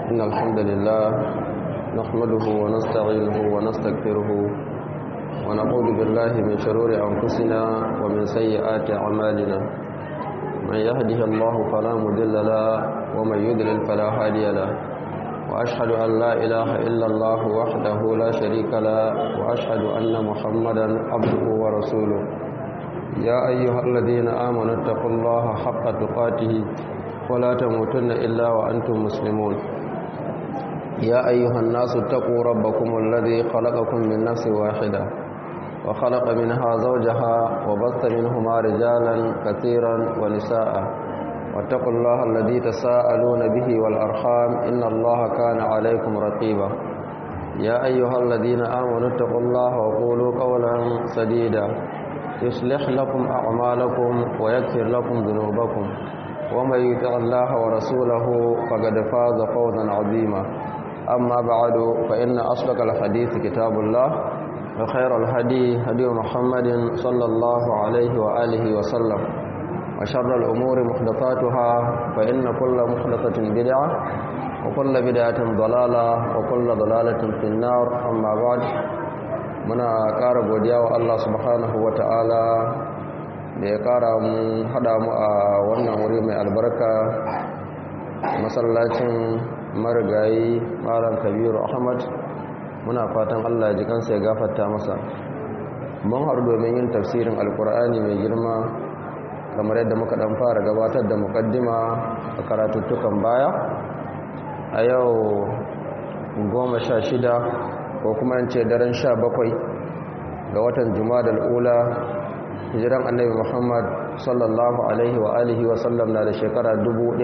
إن الحمد لله نحمده ونستعينه ونستغفره ونعوذ بالله من شرور أنفسنا ومن سيئات أعمالنا من يهده الله فلا مضل له ومن يضلل فلا هادي له وأشهد أن لا إله إلا الله وحده لا شريك له وأشهد أن محمدا عبده ورسوله يا أيها الذين آمنوا اتقوا الله حق تقاته ولا تموتن إلا وأنتم مسلمون يا أيها الناس اتقوا ربكم الذي خلقكم من نفس واحدة وخلق منها زوجها وبث منهما رجالا كثيرا ونساء واتقوا الله الذي تساءلون به والأرحام إن الله كان عليكم رقيبا يا أيها الذين آمنوا اتقوا الله وقولوا قولا سديدا يصلح لكم أعمالكم ويغفر لكم ذنوبكم ومن يطع الله ورسوله فقد فاز فوزا عظيما أما بعد فإن أصدق الحديث كتاب الله وخير الهدي هدي محمد صلى الله عليه وآله وسلم وشر الأمور محدثاتها فإن كل محدثة بدعة وكل بدعة ضلالة وكل ضلالة في النار أما بعد muna ƙara godiya wa Allah subhanahu wa ta'ala da ya ƙara mu haɗa mu a wannan wuri mai albarka masallacin marigayi malam kabiru ahmad muna fatan Allah ji kansa ya gafarta masa mun haɗu domin yin tafsirin alkur'ani mai girma kamar yadda muka ɗan fara gabatar da mukaddima a karatuttukan baya a yau goma sha shida ko kuma in ce daren sha bakwai ga watan da ula hijiran annabi muhammad sallallahu alaihi wa alihi wa sallam na da shekara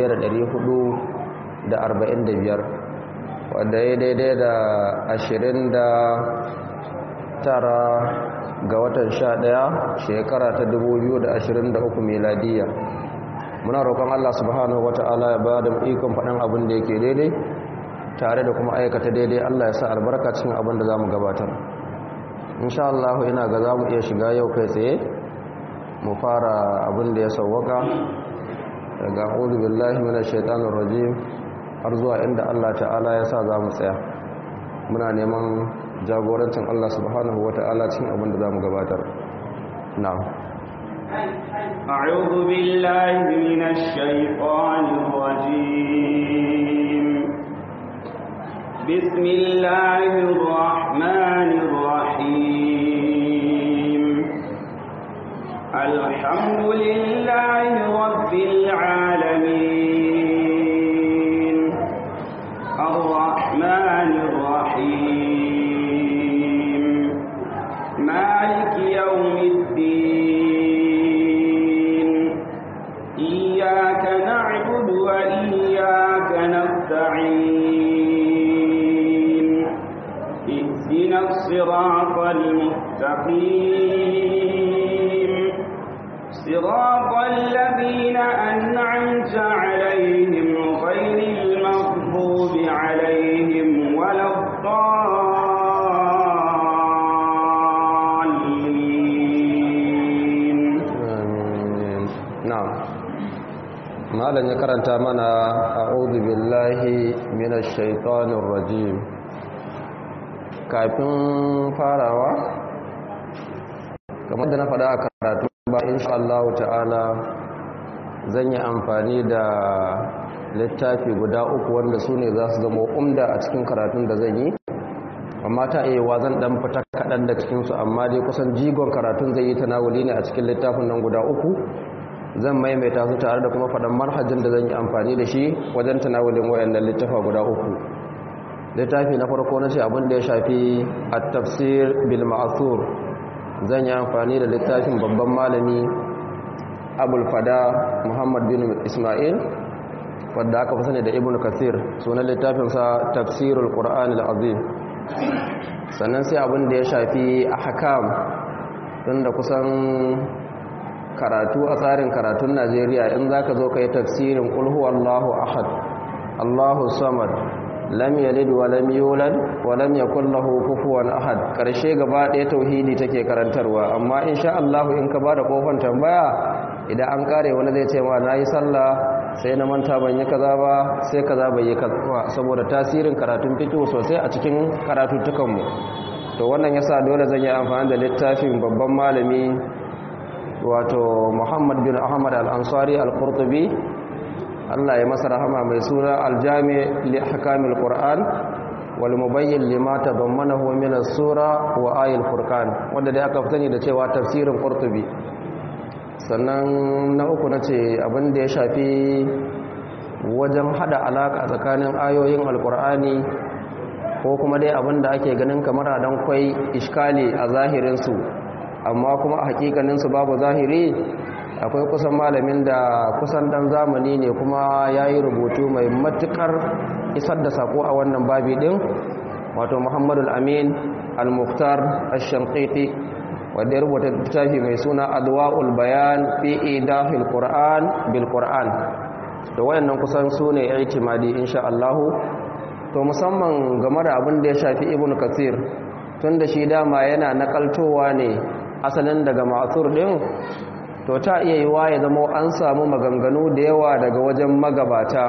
1445 wadda ya daidai da ashirin da tara ga watan sha ɗaya shekara ta 2023 meladiya muna roƙon allah subhanahu wata'ala ya ba da ikon faɗin abin da yake daidai tare da kuma aikata daidai Allah ya sa albarka cikin abin da za mu gabatar insha Allah ina ga za mu iya shiga yau kai tsaye mu fara abin da ya sauwaka daga a'udhu billahi minash shaitanir rajim har zuwa inda Allah ta'ala ya sa za mu tsaya muna neman jagorancin Allah subhanahu wata'ala cikin abin da za mu gabatar na'am أعوذ بالله من الشيطان الرجيم بسم الله الرحمن الرحيم الحمد لله رب العالمين الرحمن الرحيم مالك يوم الدين إياك نعبد وإياك نستعين اهدنا الصراط المستقيم صراط الذين أنعمت عليهم غير المغضوب عليهم ولا الضالين آمين نعم malam ya karanta mana a'udhu billahi minash shaitanir rajim kafin farawa kamar da na faɗa a karatu ba insha Allah ta'ala zan yi amfani da littafi guda uku wanda su ne za su zama umda a cikin karatun da zan yi amma ta iya wa zan ɗan fita kaɗan da cikinsu amma dai kusan jigon karatun zai yi tanawuli ne a cikin littafin nan guda uku zan maimaita su tare da kuma faɗan marhajin da zan yi amfani da shi wajen tanawulin wayannan littafa guda uku littafi na farko na ce abin da ya shafi a tafsir bil ma'asur zan yi amfani da littafin babban malami abul fada muhammad bin ismail wadda aka fi sani da ibn kasir sunan littafinsa tafsirul qur'an al-azim sannan sai abin da ya shafi ahkam tunda kusan karatu a tsarin karatun najeriya in za ka zo ka yi tafsirin ƙulhu allahu ahad allahu samad lam yalid wa lam yulad wa lam yakul lahu kufuwan ahad karshe gaba ɗaya tauhidi take karantarwa amma insha Allah in ka bada kofar tambaya idan an kare wani zai ce ma nayi sallah sai na manta ban yi kaza ba sai kaza bai yi kaza ba saboda tasirin karatun fiqh sosai a cikin karatuttukan mu to wannan yasa dole zan yi amfani da littafin babban malami wato Muhammad bin Ahmad al-Ansari al-Qurtubi Allah ya masa rahama mai suna al-Jami' li ahkamil Qur'an wal mubayyin lima tadammanahu min as-sura wa ayil furqan wanda dai aka fitani da cewa tafsirin Qurtubi sannan na uku nace abin da ya shafi wajen hada alaka tsakanin ayoyin alqur'ani ko kuma dai abin da ake ganin kamar a dan kwai iskali a zahirin su amma kuma a hakikanin su babu zahiri akwai kusan malamin da kusan dan zamani ne kuma yayi rubutu mai matukar isar da sako a wannan babi din wato Muhammadul Amin Al-Mukhtar Ash-Shanqiti wanda ya rubuta littafi mai suna Adwa'ul Bayan fi Idahil Qur'an bil Qur'an to wayannan kusan su ne i'timadi insha Allah to musamman game da abin da ya shafi Ibn Kathir tunda shi dama yana nakaltowa ne asalin daga ma'thur din to ta iya yiwa ya zama an samu maganganu da yawa daga wajen magabata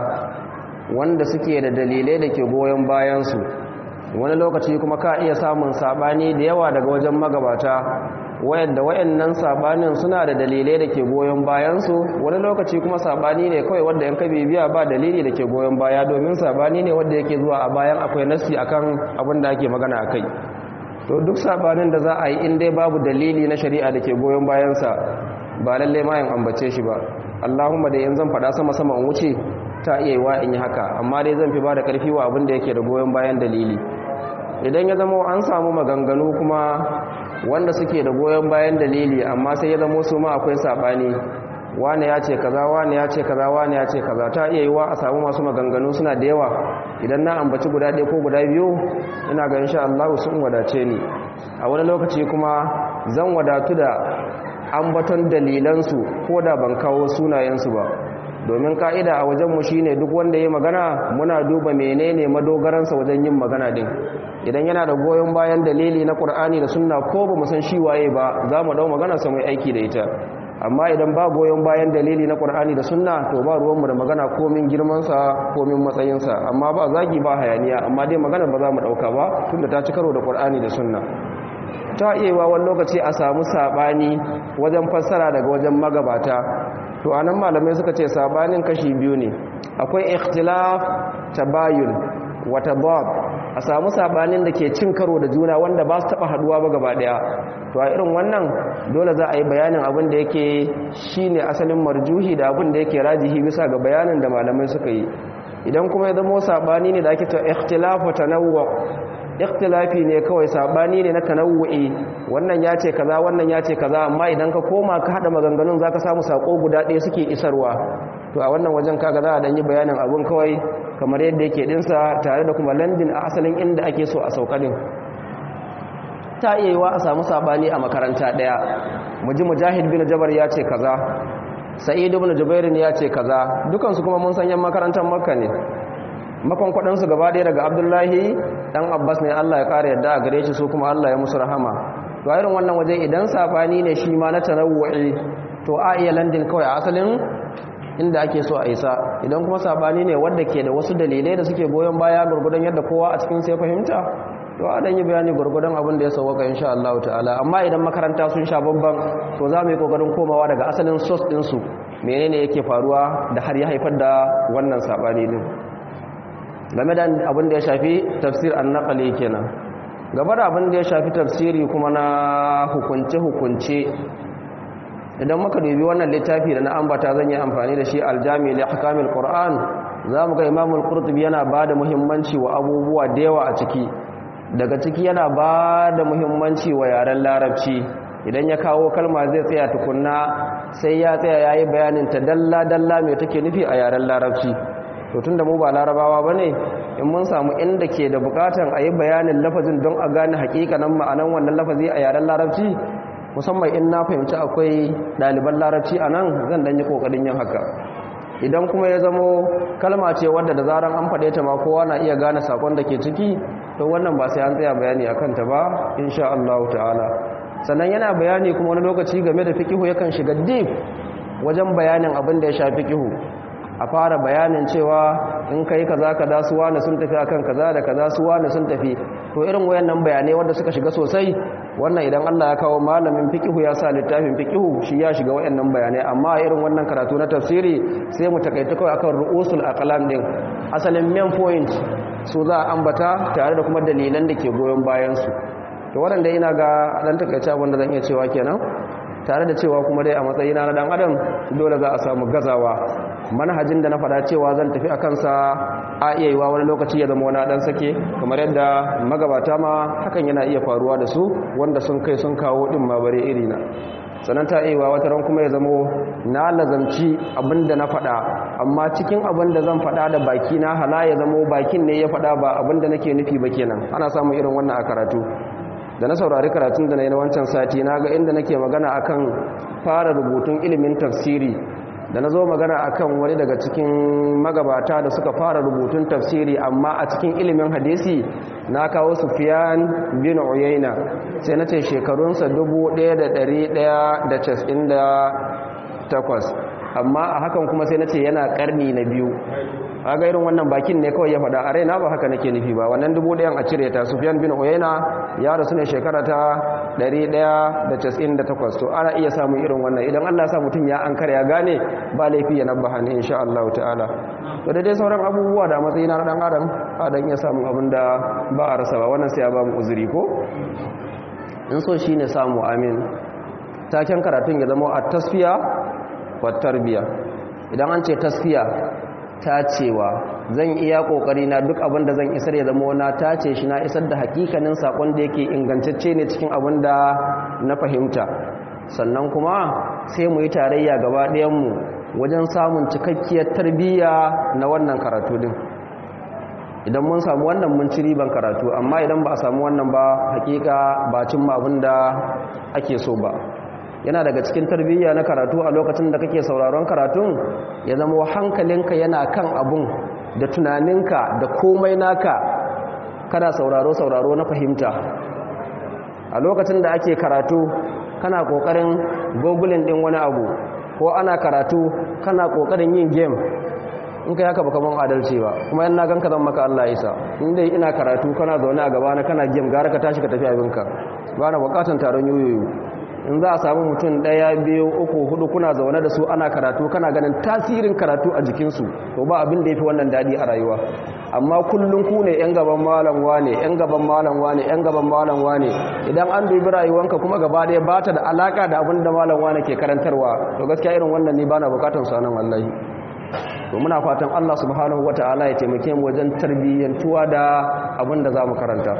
wanda suke da dalilai da ke goyon bayansu wani lokaci kuma ka iya samun sabani da yawa daga wajen magabata wayanda wayannan sabanin suna da dalilai da ke goyon bayansu wani lokaci kuma sabani ne kawai wanda yan bibiya ba dalili da ke goyon baya domin sabani ne wanda yake zuwa a bayan akwai nassi akan abin da ake magana akai to duk sabanin da za a yi in dai babu dalili na shari'a da ke goyon bayansa ba lalle ma yin ambace shi ba Allahumma da yanzu zan faɗa sama sama in wuce ta iya yiwa in yi haka amma dai zan fi ba da ƙarfi wa abin da yake da goyon bayan dalili idan ya zama an samu maganganu kuma wanda suke da goyon bayan dalili amma sai ya zama su ma akwai saɓani wane ya ce kaza wane ya ce kaza wane ya ce kaza ta iya yiwa a samu masu maganganu suna da yawa idan na ambaci guda ɗaya ko guda biyu ina ga insha Allah sun wadace ni a wani lokaci kuma zan wadatu da ambaton dalilansu ko da ban kawo sunayensu ba domin ka'ida a wajenmu shine duk wanda ya magana muna duba menene madogaransa wajen yin magana din idan yana da goyon bayan dalili na Qur'ani da sunna ko ba mu san shi waye ba za mu dau magana sa mai aiki da ita amma idan ba goyon bayan dalili na Qur'ani da sunna to ba ruwanmu da magana komin girman sa komin matsayin sa amma ba zagi ba hayaniya amma dai magana ba za mu dauka ba tunda ta ci karo da Qur'ani da sunna ta iya wani lokaci a samu sabani wajen fassara daga wajen magabata to anan malamai suka ce sabanin kashi biyu ne akwai ikhtilaf tabayun wa tadad a samu sabanin da ke cin karo da juna wanda ba su taba haduwa ba gaba daya to a irin wannan dole za a yi bayanin abin da yake shine asalin marjuhi da abin da yake rajihi bisa ga bayanin da malamai suka yi idan kuma ya zama sabani ne da ake ta ikhtilafu tanawwu ikhtilafi ne kawai sabani ne na tanawu'i wannan ya ce kaza wannan ya ce kaza amma idan ka koma ka hada maganganun zaka samu sako guda ɗaya suke isarwa to a wannan wajen kaga za a dan yi bayanin abun kawai kamar yadda yake dinsa tare da kuma landin a asalin inda ake so a saukanin ta iya yiwa a samu sabani a makaranta ɗaya muji mujahid bin jabar ya ce kaza sa'id ibn jubair ya ce kaza dukansu kuma mun san yan makarantar makka ne makwankwaɗansu gaba ɗaya daga abdullahi ɗan abbas ne allah ya ƙara yadda a gare shi su kuma allah ya musu rahama to a irin wannan waje idan saɓani ne shi ma na tanawu'i to a iya landin kawai a asalin inda ake so a isa idan kuma saɓani ne wanda ke da wasu dalilai da suke goyon baya gurgudan yadda kowa a cikin sai fahimta to a dan yi bayani gurgudan abin da ya sauwaka insha Allah ta'ala amma idan makaranta sun sha babban to za mu yi kokarin komawa daga asalin source ɗinsu menene yake faruwa da har ya haifar da wannan saɓani din game da abin da ya shafi tafsir annaqali kenan gaba da abin da ya shafi tafsiri kuma na hukunce-hukunce idan muka dubi wannan littafi da na ambata zan yi amfani da shi aljami li ahkamil qur'an za mu ga imamul qurtubi yana ba da muhimmanci wa abubuwa da yawa a ciki daga ciki yana ba da muhimmanci wa yaren larabci idan ya kawo kalma zai tsaya tukunna sai ya tsaya yayi bayanin ta dalla dalla me take nufi a yaren larabci to tun da mu ba larabawa ba ne in mun samu inda ke da bukatan a yi bayanin lafazin don a gane hakikanin ma'anan wannan lafazi a yaren larabci musamman in na fahimci akwai ɗaliban larabci a nan zan ɗan yi ƙoƙarin yin haka idan kuma ya zamo kalma ce wadda da zaran an faɗe ta ma kowa na iya gane sakon da ke ciki to wannan ba sai an tsaya bayani a kanta ba insha Allah ta'ala sannan yana bayani kuma wani lokaci game da fikihu yakan shiga deep wajen bayanin abin da ya shafi fikihu a fara bayanin cewa in kai kaza kaza su wani sun tafi akan kaza da kaza su wani sun tafi to irin wayannan bayanai wanda suka shiga sosai wannan idan Allah ya kawo malamin fiqihu ya sa littafin fiqihu shi ya shiga wayannan bayanai amma irin wannan karatu na tafsiri sai mu takaita kawai akan ru'usul aqlam din asalin main point su za a ambata tare da kuma dalilan da ke goyon bayan su to waɗanda ina ga dan takaice abin da zan iya cewa kenan tare da cewa kuma dai a matsayina na dan adam dole za a samu gazawa manhajin da na faɗa cewa zan tafi a kansa a iya yiwa wani lokaci ya zama wani ɗan sake kamar yadda magabata ma hakan yana iya faruwa da su wanda sun kai sun kawo ɗin ma bare irina sannan ta iya wata ran kuma ya zamo na lazamci abin da na faɗa amma cikin abin da zan faɗa da baki na hala ya zamo bakin ne ya faɗa ba abin da nake nufi ba kenan ana samun irin wannan a karatu da na saurari karatun da na yi na wancan sati na ga inda nake magana akan fara rubutun ilimin tafsiri da na zo magana akan wani daga cikin magabata da suka fara rubutun tafsiri amma a cikin ilimin hadisi na kawo sufiyan bin uyaina sai na ce shekarunsa 1198 amma a hakan kuma sai na ce yana karni na biyu ga irin wannan bakin ne kawai ya faɗa a raina ba haka nake nufi ba wannan dubu ɗayan a cire ta sufiyan bin uyaina ya rasu ne shekara ta 198 to ana iya samun irin wannan idan allah sa mutum ya an ya gane ba laifi ya nabba hannu insha allahu ta'ala to da dai sauran abubuwa da matsayi na ɗan adam a dan iya samun abin da ba a rasa ba wannan sai ya ba mu uzuri ko in so shi ne samu amin taken karatun ya zama a tasfiya wa tarbiya idan an ce tasfiya tacewa zan iya kokari na duk abin da zan isar ya zama na tace shi na isar da hakikanin sakon da yake ingantacce ne cikin abin da na fahimta sannan kuma sai mu yi tarayya gaba ɗayanmu wajen samun cikakkiyar tarbiyya na wannan karatu din idan mun samu wannan mun ci riban karatu amma idan ba a samu wannan ba hakika ba cimma abin da ake so ba yana daga cikin tarbiyya na karatu a lokacin da kake sauraron karatun ya zama hankalinka yana kan abun da tunaninka da komai naka kana sauraro sauraro na fahimta a lokacin da ake karatu kana kokarin gogulin din wani abu ko ana karatu kana kokarin yin game in kai haka baka ban adalci ba kuma yan na ganka zan maka Allah isa in dai ina karatu kana zaune a gaba na kana game gara ka tashi ka tafi abinka ba na bukatan taron yoyoyo in za a samu mutum ɗaya biyu uku hudu kuna zaune da su ana karatu kana ganin tasirin karatu a jikinsu to ba abin da ya fi wannan daɗi a rayuwa amma kullum ku ne 'yan gaban malam wane 'yan gaban malam wane 'yan gaban malam wane idan an dubi rayuwanka kuma gaba ɗaya ba ta da alaka da abin da malam wane ke karantarwa to gaskiya irin wannan ne ba na bukatar su nan wallahi to muna fatan Allah subhanahu wata'ala ya taimake mu wajen tarbiyyantuwa da abin da za mu karanta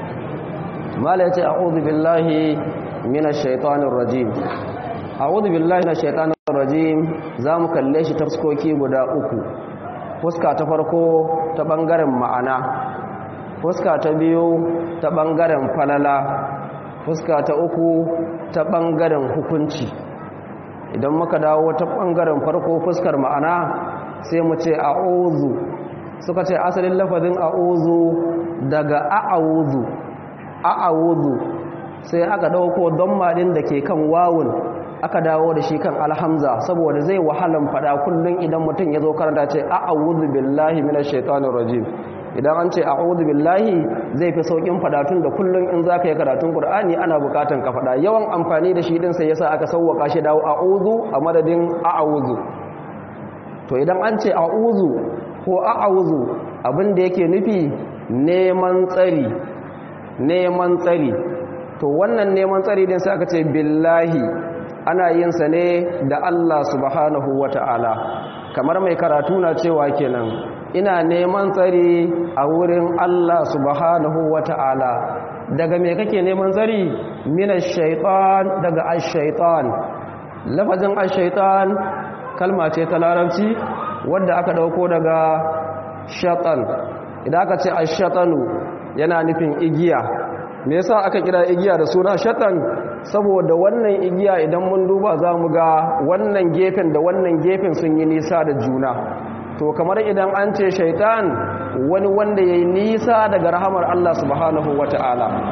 mala ya ce a'udhu billahi minash shaitanir rajim a'udhu billahi minash shaitanir rajim zamu kalle shi tafskoki guda uku fuska ta farko ta bangaren ma'ana fuska ta biyu ta bangaren falala fuska ta uku ta bangaren hukunci idan muka dawo ta bangaren farko fuskar ma'ana sai mu ce a'udhu suka ce asalin lafazin a'udhu daga a'udhu a'udhu sai aka dauko damma din da ke kan wawun aka dawo da shi kan alhamza saboda zai wahalan fada kullun idan mutum ya zo karanta ce a'udhu billahi minash shaitanir rajim idan an ce a'udhu billahi zai fi saukin fada tun da kullun in zaka yi karatun qur'ani ana bukatan ka fada yawan amfani da shi din sai yasa aka sauwaka shi dawo a'udhu a madadin a'udhu to idan an ce a'udhu ko a'udhu abin da yake nufi neman tsari neman tsari to wannan neman tsari din sai aka ce billahi ana yin sa ne da Allah subhanahu wata'ala kamar mai karatu na cewa kenan ina neman tsari a wurin Allah subhanahu wata'ala daga me kake neman tsari minash shaitan daga ash-shaitan lafazin ash-shaitan kalma ce ta larabci wanda aka dauko daga shatan idan aka ce ash-shatanu yana nufin igiya me yasa aka kira igiya da suna shatan saboda wannan igiya idan mun duba za mu ga wannan gefen da wannan gefen sun yi nisa da juna to kamar idan an ce shaitan wani wanda ya yi nisa daga rahamar Allah subhanahu wata'ala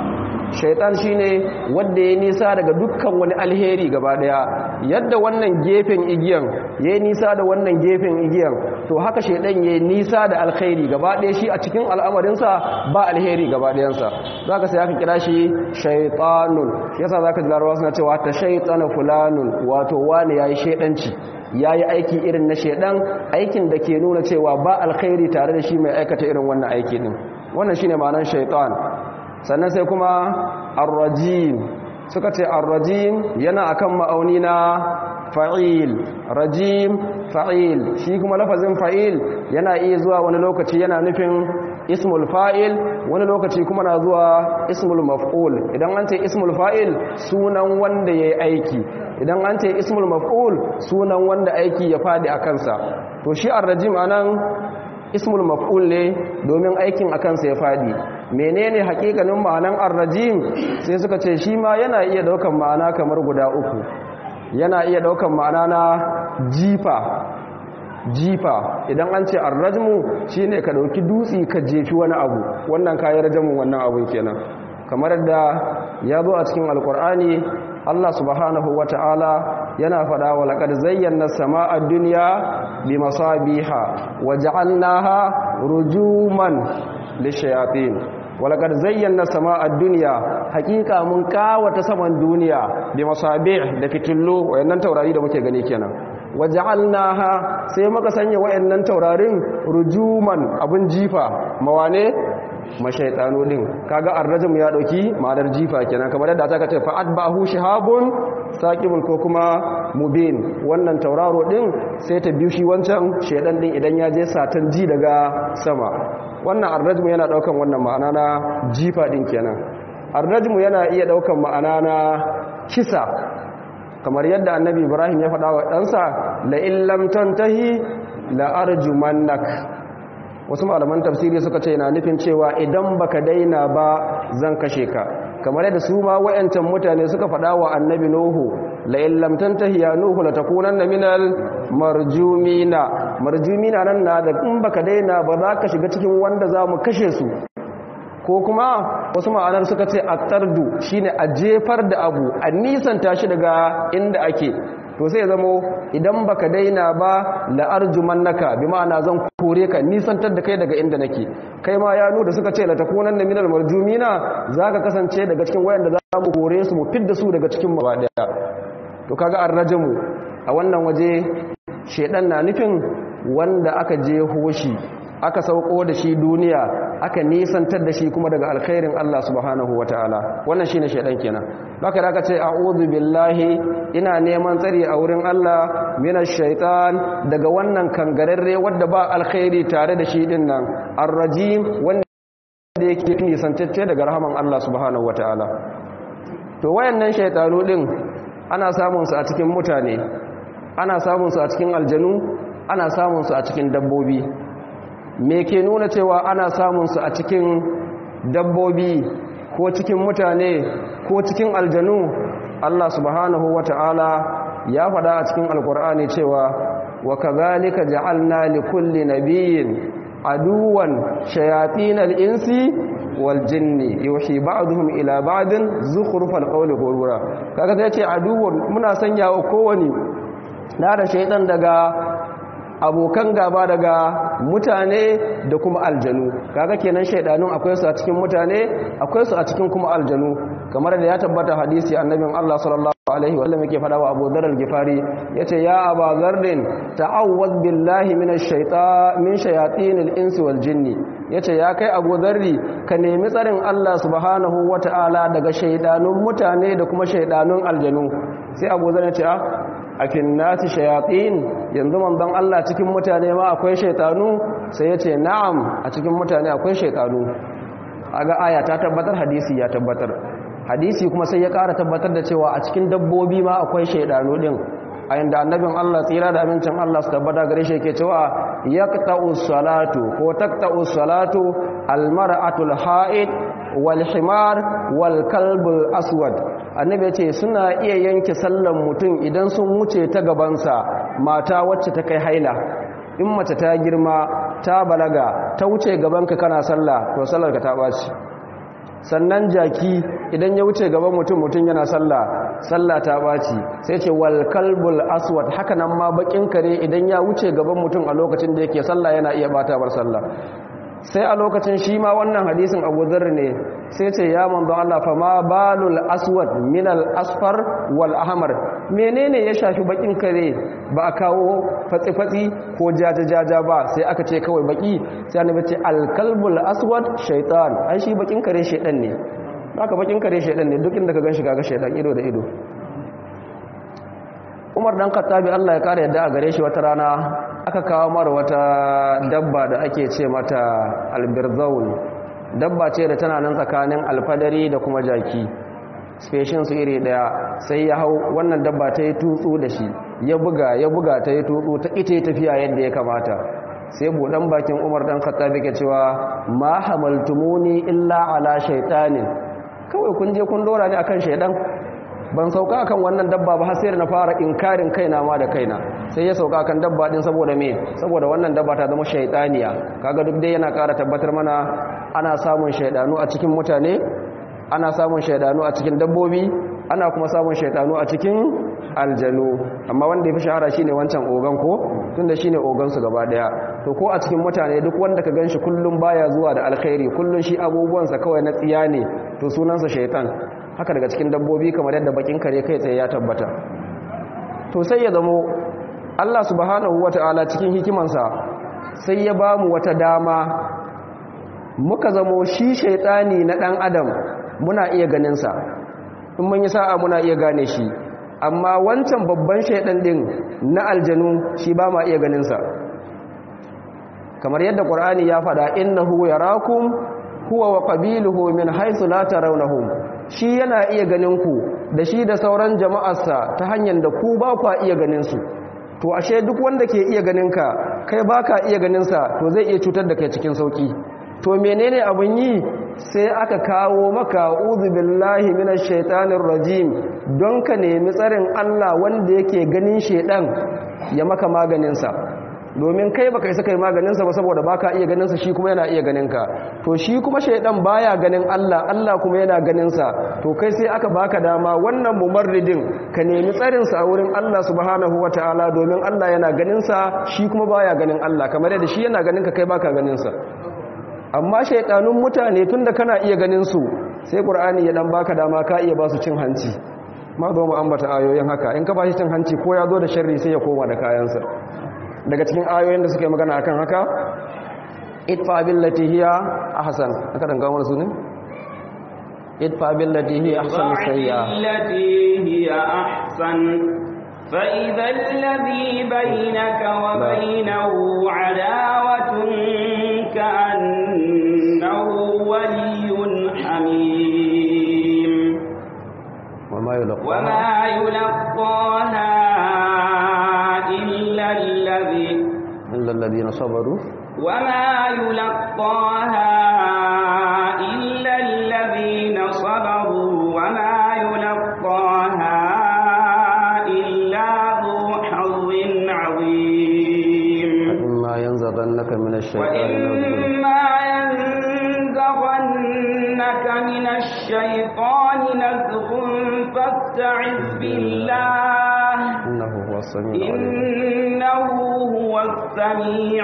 shaitan shine wanda ya nisa daga dukkan wani alheri gaba daya yadda wannan gefen igiyan ya nisa da wannan gefen igiyan to haka shaitan ya nisa da alkhairi gaba daya shi a cikin al'amarinsa ba alheri gaba dayansa zaka sai aka kira shi shaitanun shi yasa zaka ji larabawa suna cewa ta shaitana fulanun wato wani yayi shaidanci yayi aiki irin na shaidan aikin da ke nuna cewa ba alkhairi tare da shi mai aikata irin wannan aiki din wannan shine ma'anar shaitan sannan sai kuma arrajim suka ce arrajim yana akan ma'auni na fa'il rajim fa'il shi kuma lafazin fa'il yana iya zuwa wani lokaci yana nufin ismul fa'il wani lokaci kuma na zuwa ismul maf'ul idan an ce ismul fa'il sunan wanda ya yi aiki idan an ce ismul maf'ul sunan wanda aiki ya fadi a kansa to shi arrajim anan ismul maf'ul ne domin aikin a kansa ya fadi menene hakikanin ma'anan arrajim sai suka ce shi ma yana iya daukan ma'ana kamar guda uku yana iya daukan ma'ana na jifa jifa idan an ce arrajmu shine ka dauki dutsi ka jefi wani abu wannan kayan rajamun wannan abun kenan kamar da ya zo a cikin alkur'ani Allah subhanahu wa ta'ala yana faɗa wa laƙar zayyana sama'a duniya bi masabiha wa ja'alnaha rujuman lishayatin wa laƙar zayyana sama'a duniya hakika mun kawata saman duniya bi masabih da fitillo wayannan taurari da muke gani kenan wa ja'alnaha sai muka sanya wayannan taurarin rujuman abun jifa mawane mashaitanu din kaga arrajum ya dauki ma'anar jifa kenan kamar yadda aka ce fa atba'ahu shihabun saqibun ko kuma mubin wannan tauraro din sai ta biyu shi wancan shedan din idan ya je satan ji daga sama wannan arrajum yana daukan wannan ma'ana na jifa din kenan arrajum yana iya daukan ma'ana na kisa kamar yadda annabi ibrahim ya faɗa wa ɗansa la illam tantahi la arjumannak wasu malaman tafsiri suka ce na nufin cewa idan baka daina ba zan kashe ka kamar yadda su ma wayancan mutane suka faɗa wa annabi nuhu la in lam tantahi ya nuhu la takunanna minal marjumina marjumina nan na da in baka daina ba za ka shiga cikin wanda za mu kashe su ko kuma wasu ma'anar suka ce attardu shine a jefar da abu a nisanta shi daga inda ake to sai zamo idan baka daina ba la'arjumannaka bi ma'ana zan kore ka nisantar da kai daga inda nake kai ma ya nuna suka ce la takunanna minal marjumina zaka kasance daga cikin wayanda za mu kore su mu fidda su daga cikin mu daya to kaga arrajamu a wannan waje shedan na nufin wanda aka je hoshi aka sauko da shi duniya aka nisantar da shi kuma daga alkhairin Allah subhanahu wataala wannan shine shedan kenan baka da aka ce a'udhu billahi ina neman tsari a wurin Allah minash shaitan daga wannan kangararre wanda ba alkhairi tare da shi din nan arrajim wanda yake nisantacce daga rahaman Allah subhanahu wataala to wayannan shaytanu din ana samun su a cikin mutane ana samun su a cikin aljanu ana samun su a cikin dabbobi me ke nuna cewa ana samun su a cikin dabbobi ko cikin mutane ko cikin aljanu Allah subhanahu wata'ala ya faɗa a cikin alkur'ani cewa wa kadhalika ja'alna li kulli nabiyyin aduwan shayatinal insi wal jinni yuhi ba'dhum ila ba'din zukhrufal qawli ghurura kaga sai ce aduwan muna sanya wa kowani na da shaydan daga abokan gaba daga mutane da kuma aljanu kaga kenan shaidanun akwai su a cikin mutane akwai su a cikin kuma aljanu kamar da ya tabbata hadisi annabin Allah sallallahu alaihi wa sallam yake fada wa Abu Dharr al-Ghifari yace ya Abu Dharr ta'awwaz billahi minash shaitan min shayatin al-insi wal jinni yace ya kai Abu Dharr ka nemi tsarin Allah subhanahu wata'ala daga shaidanun mutane da kuma shaidanun aljanu sai Abu Dharr ya ce a fin nasi shayatin yanzu manzon Allah cikin mutane ma akwai shaitanu sai ya ce na'am a cikin mutane akwai shaitanu aga aya ta tabbatar hadisi ya tabbatar hadisi kuma sai ya ƙara tabbatar da cewa a cikin dabbobi ma akwai shaitanu din a yanda annabin Allah tsira da amincin Allah su tabbata gare shi yake cewa yaqta'u salatu ko taqta'u salatu almar'atul ha'id wal himar wal kalbul aswad annabi ya ce suna iya yanke sallan mutum idan sun wuce ta gabansa mata wacce ta kai haila in mace ta girma ta balaga ta wuce gabanka kana sallah to sallar ka ta baci sannan jaki idan ya wuce gaban mutum mutum yana sallah sallah ta baci sai ce wal kalbul aswad haka nan ma bakin kare idan ya wuce gaban mutum a lokacin da yake sallah yana iya bata bar sallah sai a lokacin shi ma wannan hadisin Abu Dharr ne sai ce ya manzo Allah fa ma balul aswad min al asfar wal ahmar menene ya shafi bakin kare ba a kawo fatsi fatsi ko jaja jaja ba sai aka ce kawai baki sai annabi ce al kalbul aswad shaytan ai shi bakin kare shaydan ne haka bakin kare shaydan ne duk inda ka ganshi kaga shaydan ido da ido Umar dan Khattabi Allah ya kare yadda a gare shi wata rana aka kawo mara wata dabba da ake ce mata albirzaun dabba ce da tana nan tsakanin alfadari da kuma jaki speshin su iri daya sai ya hau wannan dabba ta yi tutsu da shi ya buga ya buga ta yi tutsu ta ita tafiya yadda ya kamata sai buɗan bakin umar dan khattabi ke cewa ma hamaltumuni illa ala shaitanin kawai kun je kun dora ni akan shaidan ban sauka akan wannan dabba ba har sai na fara inkarin kaina ma da kaina sai ya sauka akan dabba din saboda me saboda wannan dabba ta zama shaytaniya kaga duk dai yana ƙara tabbatar mana ana samun shaydanu a cikin mutane ana samun shaydanu a cikin dabbobi ana kuma samun shaydanu a cikin aljanu amma wanda yafi shahara shine wancan ogan ko tunda shine ogan su gaba daya to ko a cikin mutane duk wanda ka ganshi kullum baya zuwa da alkhairi kullun shi abubuwansa kawai na tsiya ne to sunansa shaytan haka daga cikin dabbobi kamar yadda bakin kare kai tsaye ya tabbata to sai ya zamo Allah subhanahu wata'ala cikin hikimansa sai ya bamu wata dama muka zamo shi shaitani na dan adam muna iya ganin sa in mun yi sa'a muna iya gane shi amma wancan babban shaitan din na aljanu shi ba ma iya ganin sa kamar yadda qur'ani ya faɗa innahu yarakum huwa wa qabiluhu min haythu la tarawnahum shi yana iya ganin ku da shi da sauran jama'arsa ta hanyar da ku ba kwa iya ganin su to ashe duk wanda ke iya ganin ka kai baka iya ganin sa to zai iya cutar da kai cikin sauki to menene abun yi sai aka kawo maka uzu billahi minash shaitanir rajim don ka nemi tsarin Allah wanda yake ganin shedan ya maka maganin sa domin kai baka isa kai maganinsa ba saboda baka iya ganinsa shi kuma yana iya ganinka to shi kuma shaidan baya ganin Allah Allah kuma yana ganinsa to kai sai aka baka dama wannan mumarridin ka nemi tsarin sa a wurin Allah subhanahu wataala domin Allah yana ganinsa shi kuma baya ganin Allah kamar yadda shi yana ganinka kai baka ganinsa amma shaidanun mutane tunda kana iya ganin su sai qur'ani ya dan baka dama ka iya ba su cin hanci ma zo mu ambata ayoyin haka in ka ba shi cin hanci ko ya zo da sharri sai ya koma da kayansa daga cikin ayoyin da suke magana akan haka idfa billati hiya ahsan aka dan gawo su ne idfa billati hiya ahsan sayya billati hiya ahsan fa idha alladhi bainaka wa bainahu adawatun ka'annahu waliyyun hamim وما يلقى وما يلقاها إلا الذي إلا الذين صبروا وما يلقاها إلا الذين صبروا وما يلقاها إلا ذو حظ عظيم وإما ينزغنك من الشيطان نزغ وإما ينزغنك من الشيطان نزغ فاستعذ بالله إنه هو السميع العليم إنه هو السميع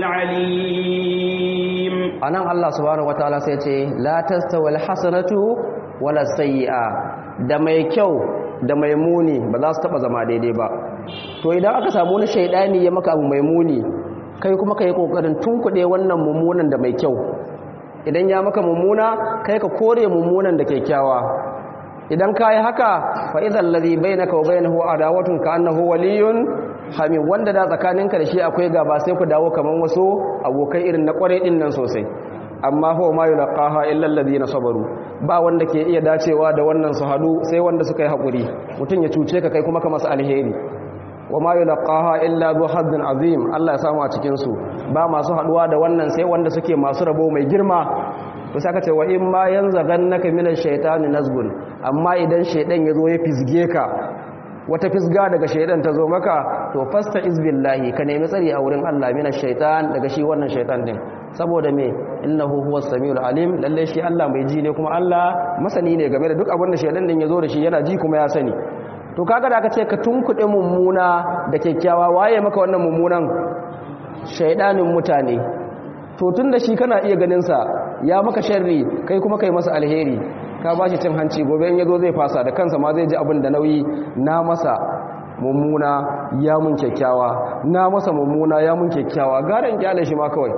العليم anan Allah subhanahu wataala sai ce la tastawil hasanatu wala sayyi'a da mai kyau da mai muni ba za su taba zama daidai ba to idan aka samu wani shaidani ya maka abu mai muni kai kuma kai kokarin tunkuɗe wannan mummunan da mai kyau idan ya maka mummuna kai ka kore mummunan da kyakkyawa idan ka yi haka fa idan ladhi bainaka wa bainahu adawatun ka annahu waliyyun hamim wanda da tsakaninka da shi akwai gaba sai ku dawo kaman wasu abokai irin na kware din nan sosai amma huwa ma yulqaha illa alladhina sabaru ba wanda ke iya dacewa da wannan su hadu sai wanda suka yi hakuri mutun ya cuce ka kai kuma ka masa alheri wa ma yulqaha illa dhu hazzin azim Allah ya samu a cikin su ba masu haduwa da wannan sai wanda suke masu rabo mai girma to saka ce wa in ma yanzaghannaka minash shaitani nazgun amma idan shaidan yazo ya fisge ka wata fisga daga shaidan ta zo maka to fasta izbillahi ka nemi tsari a wurin Allah mina shaitan daga shi wannan shaitan din saboda me innahu huwas samiul alim lalle shi Allah mai ji ne kuma Allah masani ne game da duk abin da shaidan din ya zo da shi yana ji kuma ya sani to kaga da aka ce ka tunkuɗe mummuna da kyakkyawa waye maka wannan mummunan shaidanin mutane to tun da shi kana iya ganin sa ya maka sharri kai kuma kai masa alheri ka ba shi cin hanci gobe in yazo zai fasa da kansa ma zai ji abin da nauyi na masa mummuna ya mun kyakkyawa na masa mummuna ya mun kyakkyawa garan kyale shi ma kawai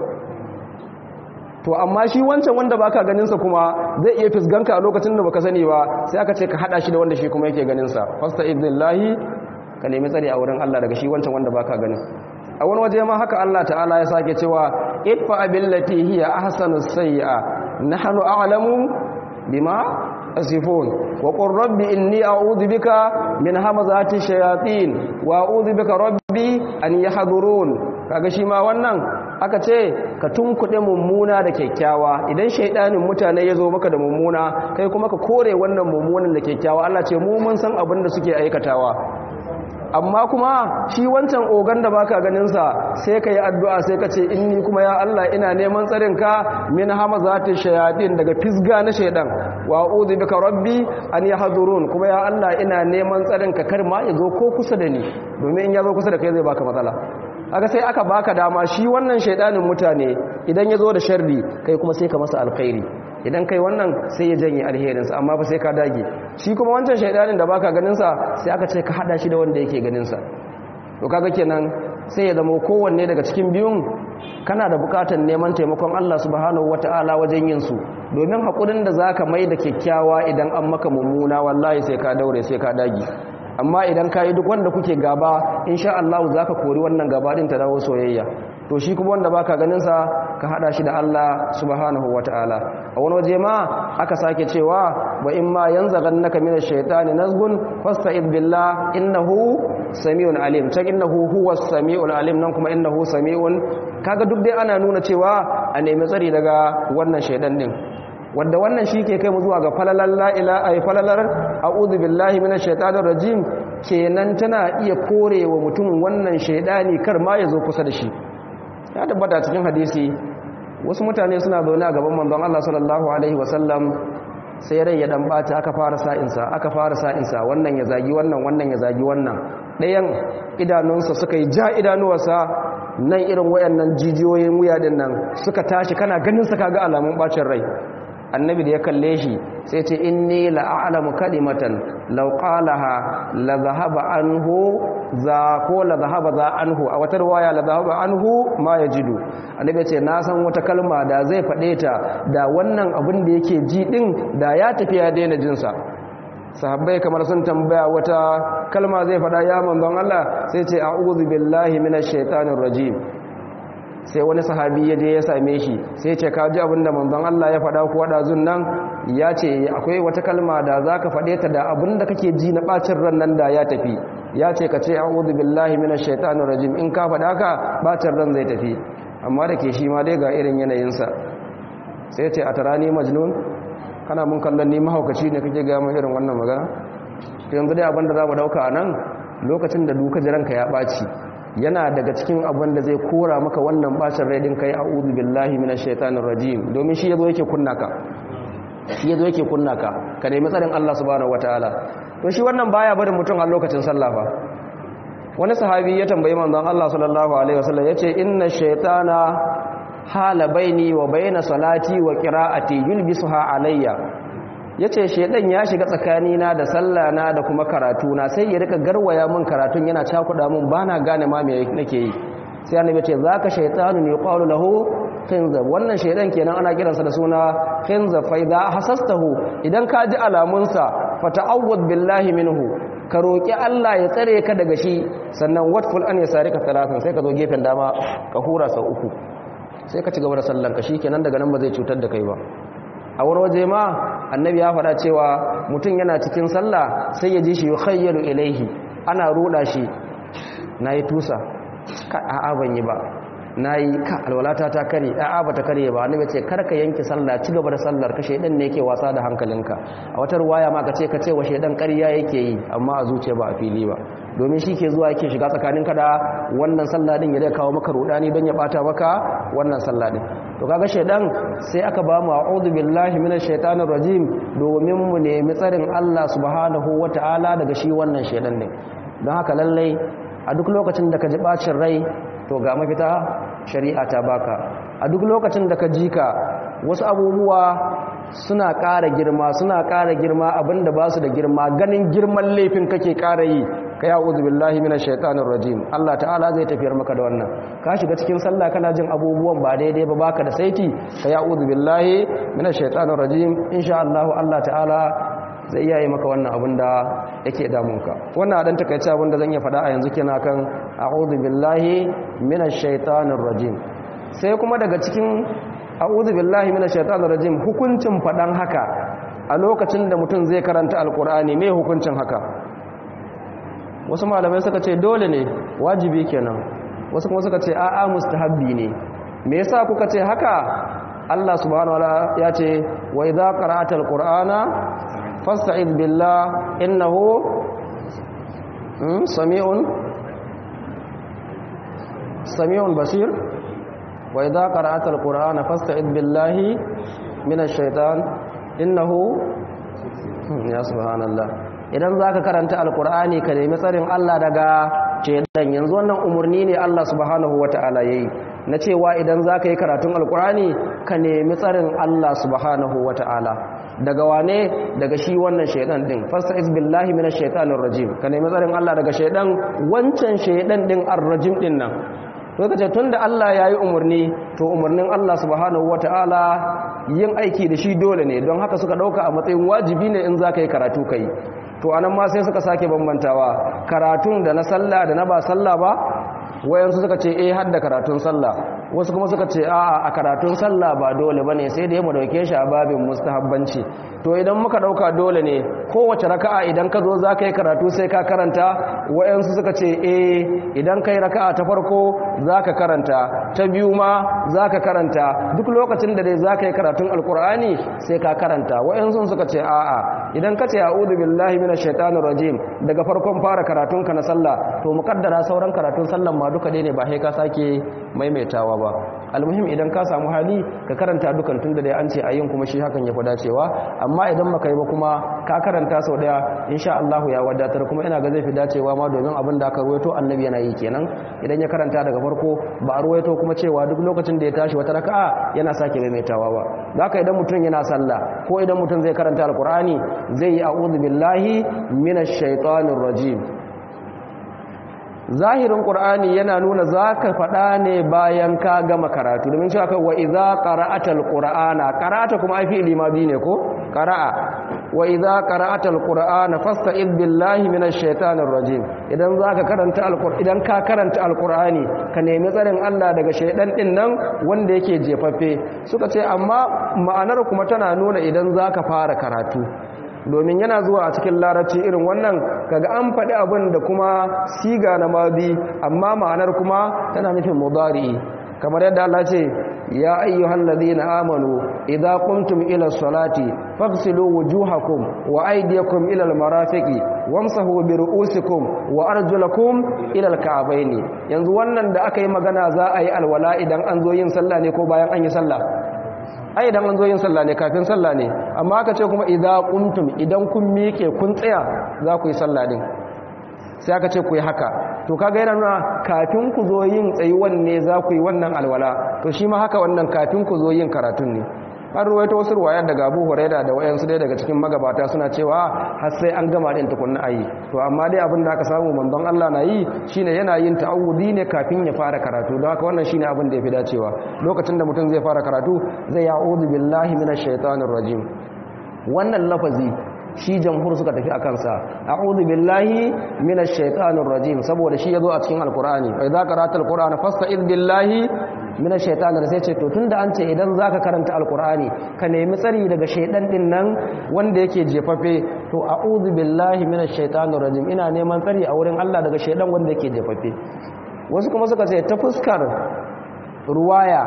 to amma shi wancan wanda baka ganin sa kuma zai iya fisganka a lokacin da baka sani ba sai aka ce ka hada shi da wanda shi kuma yake ganin sa fasta idnillahi ka nemi tsari a wurin Allah daga shi wancan wanda baka ganin a wani waje ma haka Allah ta'ala ya sake cewa idfa billati hiya ahsanus sayyi'a nahnu a'lamu bima asifun wa qur rabbi inni a'udhu bika min hamazati shayatin wa a'udhu bika rabbi an yahdurun kaga shi ma wannan aka ce ka tunkuɗe mummuna da kyakkyawa idan shaidanin mutane ya zo maka da mummuna kai kuma ka kore wannan mummunan da kyakkyawa Allah ce mu mun san abin da suke aikatawa amma kuma shi wancan ogan da baka ganinsa sai ka yi addu'a sai ka ce inni kuma ya Allah ina neman tsarinka min hamazati shayatin daga fisga na shaidan wa a'udhu bika rabbi an yahdurun kuma ya Allah ina neman tsarinka kar ma ya zo ko kusa da ni domin in ya zo kusa da kai zai baka matsala aka sai aka baka dama shi wannan shaidanin mutane idan ya zo da sharri kai kuma sai ka masa alkhairi idan kai wannan sai ya janye alherinsa amma fa sai ka dage shi kuma wancan shaidanin da baka ganinsa sai aka ce ka hada shi da wanda yake ganinsa to kaga kenan sai ya zama kowanne daga cikin biyun kana da bukatar neman taimakon Allah subhanahu wataala wajen yin su domin hakurin da zaka mai da kyakkyawa idan an maka mummuna wallahi sai ka daure sai ka dage amma idan ka yi duk wanda kuke gaba insha Allah za ka kori wannan gaba din ta dawo soyayya to shi kuma wanda baka ganin sa ka hada shi da Allah subhanahu wataala a wani waje ma aka sake cewa wa in ma yanzaghannaka minash shaitani nazgun fasta'id billah innahu samiun alim ta innahu huwas samiul alim nan kuma innahu samiun kaga duk dai ana nuna cewa a nemi tsari daga wannan shaidan din wanda wannan shi ke kai mu zuwa ga falalar la'ila a yi falalar a'udhu billahi minash shaitanir rajim kenan tana iya korewa mutum wannan shaidani kar ma ya zo kusa da shi ya tabbata cikin hadisi wasu mutane suna zaune a gaban manzon Allah sallallahu alaihi wasallam sai rai ya dan bata aka fara sa'insa aka fara sa'insa wannan ya zagi wannan wannan ya zagi wannan ɗayan idanunsa suka yi ja idanuwarsa nan irin wayannan jijiyoyin wuya din nan suka tashi kana ganin sa kaga alamun bacin rai annabi da ya kalle shi sai ce inni la'alamu kalimatan law qalaha la dhahaba anhu za ko la dhahaba za anhu a wata riwaya la dhahaba anhu ma yajidu annabi ce na san wata kalma da zai fade ta da wannan abin da yake ji din da ya tafi ya daina jin sa sahabbai kamar sun tambaya wata kalma zai fada ya manzon Allah sai ce a'udhu billahi minash shaitanir rajim sai wani sahabi ya je ya same shi sai ce ka ji abinda manzon Allah ya faɗa kuwa ɗazun nan ya ce akwai wata kalma da za ka faɗe ta da abinda kake ji na ɓacin ran nan da ya tafi ya ce ka ce a'udhu billahi minash shaitanir rajim in ka faɗa ka ɓacin ran zai tafi amma da ke shi ma dai ga irin yanayinsa sai ce a tarani majnun kana mun kallon ni mahaukaci ne kake ga mun irin wannan magana yanzu dai abinda za mu dauka a nan lokacin da duka jiranka ya ɓaci yana daga cikin abin da zai kora maka wannan bacin rai din kai a'udhu billahi minash shaitanir rajim domin shi yazo yake kunna ka shi yazo yake kunna ka ka nemi tsarin Allah subhanahu wataala to shi wannan baya barin mutum a lokacin sallah fa wani sahabi ya tambayi manzon Allah sallallahu alaihi wasallam yace inna shaytana hala baini wa baina salati wa qira'ati yulbisuha alayya ya ce shaidan ya shiga tsakanina da sallana da kuma karatuna sai ya rika garwaya min karatun yana cakuda min ba na gane ma me nake yi sai annabi ce za ka shaitanu ne qalu lahu khinzab wannan shaidan kenan ana kiransa da suna khinzab fa idza hasastahu idan ka ji alamunsa fa ta'awwad billahi minhu ka roki Allah ya tsare ka daga shi sannan watful an yasarika talatan sai ka zo gefen dama ka hura sau uku sai ka ci gaba da sallanka shikenan daga nan ba zai cutar da kai ba a wani waje ma annabi ya faɗa cewa mutum yana cikin sallah sai ya ji shi yukhayyalu ilaihi ana ruda shi nayi tusa ka a'a ban yi ba nayi ka alwalata ta kare a'a bata kare ba annabi ce karka yanke sallah ci gaba da sallar ka shedan ne yake wasa da hankalinka a wata ruwaya ma ka ce ka ce wa shedan ƙarya yake yi amma a zuciya ba a fili ba domin shi ke zuwa yake shiga tsakaninka da wannan sallah din ya kawo maka rudani don ya bata maka wannan sallah din to kaga shedan sai aka ba mu a'udhu billahi minash shaitanir rajim domin mu nemi tsarin Allah subhanahu wataala daga shi wannan shedan din don haka lallai a duk lokacin da ka ji bacin rai to ga mafita shari'a ta baka a duk lokacin da ka ji ka wasu abubuwa suna ƙara girma suna ƙara girma abinda ba su da girma ganin girman laifin kake ƙara yi ka ya uzu billahi minash shaitanir rajim Allah ta'ala zai tafiyar maka da wannan ka shiga cikin sallah kana jin abubuwan ba daidai ba baka da saiti ka ya uzu billahi minash shaitanir rajim insha Allah Allah ta'ala zai iya yi maka wannan abin da yake damunka wannan dan takaice abin da zan iya faɗa a yanzu kenan kan a'udhu billahi minash shaitanir rajim sai kuma daga cikin a'udhu billahi minash shaitanir rajim hukuncin faɗan haka a lokacin da mutum zai karanta alkur'ani me hukuncin haka wasu malamai suka ce dole ne wajibi kenan wasu kuma suka ce a'a mustahabbi ne me yasa kuka ce haka Allah subhanahu wataala ya ce wa idza qara'ata alqur'ana fasta'id billah innahu sami'un sami'un basir wa idza qara'ata alqur'ana fasta'id billahi minash shaitan innahu ya subhanallah idan zaka karanta alqur'ani ka nemi tsarin Allah daga shaitan yanzu wannan umurni ne Allah subhanahu wataala yayi na cewa idan zaka yi karatun alqur'ani ka nemi tsarin Allah subhanahu wataala daga wane daga shi wannan shaidan din fasta'iz billahi minash shaitanir rajim ka nemi tsarin Allah daga shaidan wancan shaidan din ar-rajim din nan to kace tunda Allah yayi umurni to umurnin Allah subhanahu wataala yin aiki da shi dole ne don haka suka dauka a matsayin wajibi ne in zaka yi karatu kai to anan ma sai suka sake bambantawa karatun da na sallah da na ba sallah ba wayansu suka ce eh har da karatun sallah wasu kuma suka ce a'a a karatun sallah ba dole bane sai da mu dauke shi a babin mustahabbanci to idan muka dauka dole ne kowace raka'a idan ka zo zaka yi karatu sai ka karanta wayansu suka ce eh idan kai raka'a ta farko zaka karanta ta biyu ma zaka karanta duk lokacin da dai zaka yi karatun alkur'ani sai ka karanta wayansu suka ce a'a idan ka ce a'udhu billahi minash shaitanir rajim daga farkon fara karatun ka na sallah to mukaddara sauran karatun sallan ma duka dai ne ba sai ka sake maimaitawa ba almuhim idan ka samu hali ka karanta dukan tunda dai an ce ayin kuma shi hakan ya fi dacewa amma idan maka yi ba kuma ka karanta sau daya insha Allah ya wadatar kuma ina ga zai fi dacewa ma domin abin da aka ruwaito annabi yana yi kenan idan ya karanta daga farko ba a ruwaito kuma cewa duk lokacin da ya tashi wata raka'a yana sake maimaitawa ba haka idan mutum yana sallah ko idan mutum zai karanta alqur'ani zai yi a'udhu billahi minash shaitanir rajim zahirin ƙur'ani yana nuna za ka faɗa ne bayan ka gama karatu domin cewa kai wa iza qara'atal qur'ana qara'ata kuma ai fi'ili ma bi ne ko qara'a wa iza qara'atal qur'ana fasta'id billahi minash shaitanir rajim idan zaka karanta alqur'ani idan ka karanta alqur'ani ka nemi tsarin Allah daga shaidan din nan wanda yake jefaffe suka ce amma ma'anar kuma tana nuna idan zaka fara karatu domin yana zuwa a cikin larabci irin wannan kaga an faɗi abin da kuma siga na madi amma ma'anar kuma tana nufin mudari kamar yadda Allah ce ya ayyuhal ladina amanu idza qumtum ila salati faghsilu wujuhakum wa aydiyakum ila almarafiqi wamsahu bi ru'usikum wa arjulakum ila alka'bayn yanzu wannan da aka yi magana za a yi alwala idan an zo yin sallah ne ko bayan an yi sallah ai idan an zo yin sallah ne kafin sallah ne amma aka ce kuma idza qumtum idan kun miƙe kun tsaya za ku yi sallah din sai aka ce ku yi haka to kaga yana nuna kafin ku zo yin tsayuwan ne za ku yi wannan alwala to shi ma haka wannan kafin ku zo yin karatun ne an ruwaito wasu ruwayar daga abu huraira da wayansu dai daga cikin magabata suna cewa har sai an gama din tukunna ayi to amma dai abin da aka samu manzon Allah na yi shine yana yin ta'awudi ne kafin ya fara karatu don haka wannan shine abin da yafi dacewa lokacin da mutum zai fara karatu zai ya'udhu billahi minash shaitanir rajim wannan lafazi shi jamhur suka tafi a kansa a'udhu billahi minash shaitanir rajim saboda shi yazo a cikin alqur'ani fa idza qara'ta alqur'ana fasta'id billahi minash shaitanir sai ce to tunda an ce idan zaka karanta alqur'ani ka nemi tsari daga shaidan din nan wanda yake jefafe to a'udhu billahi minash shaitanir rajim ina neman tsari a wurin Allah daga shaidan wanda yake jefafe wasu kuma suka ce ta fuskar ruwaya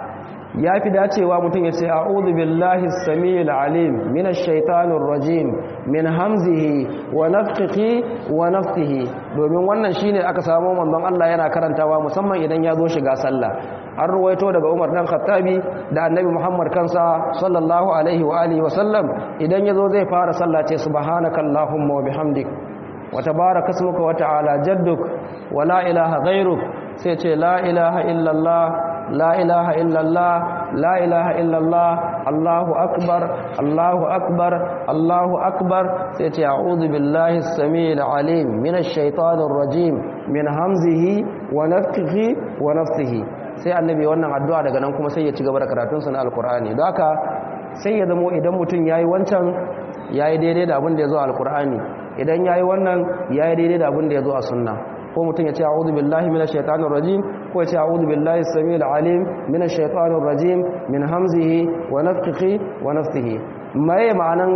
ya fi dacewa mutum ya ce a'udhu billahi samil alim minash shaitanir rajim min hamzihi wa nafthihi wa nafthihi domin wannan shine aka samu manzon Allah yana karantawa musamman idan ya zo shiga sallah an ruwaito daga Umar dan Khattabi da Annabi Muhammad kansa sallallahu alaihi wa alihi wa sallam idan ya zo zai fara sallah ce subhanakallahumma wa bihamdik wa tabaraka ismuka wa ta'ala jadduk wa la ilaha ghayruk sai ce la ilaha illallah لا إله إلا الله لا إله إلا الله الله أكبر الله أكبر الله أكبر سيتي أعوذ بالله السميع العليم من الشيطان الرجيم من همزه ونفخه ونفسه sai annabi wannan addu'a daga nan kuma sai ya ci gaba da karatunsa na alkur'ani don haka sai ya zamo idan mutum ya yi wancan ya yi daidai da abin da ya zo a alkur'ani idan ya yi wannan ya yi daidai da abin da ya zo a sunna ko mutum ya ce a'udhu billahi minash shaitanir rajim ko ya ce a'udhu billahi samil alim minash shaitanir rajim min hamzihi wa nafthihi wa nafthihi mai ma'anan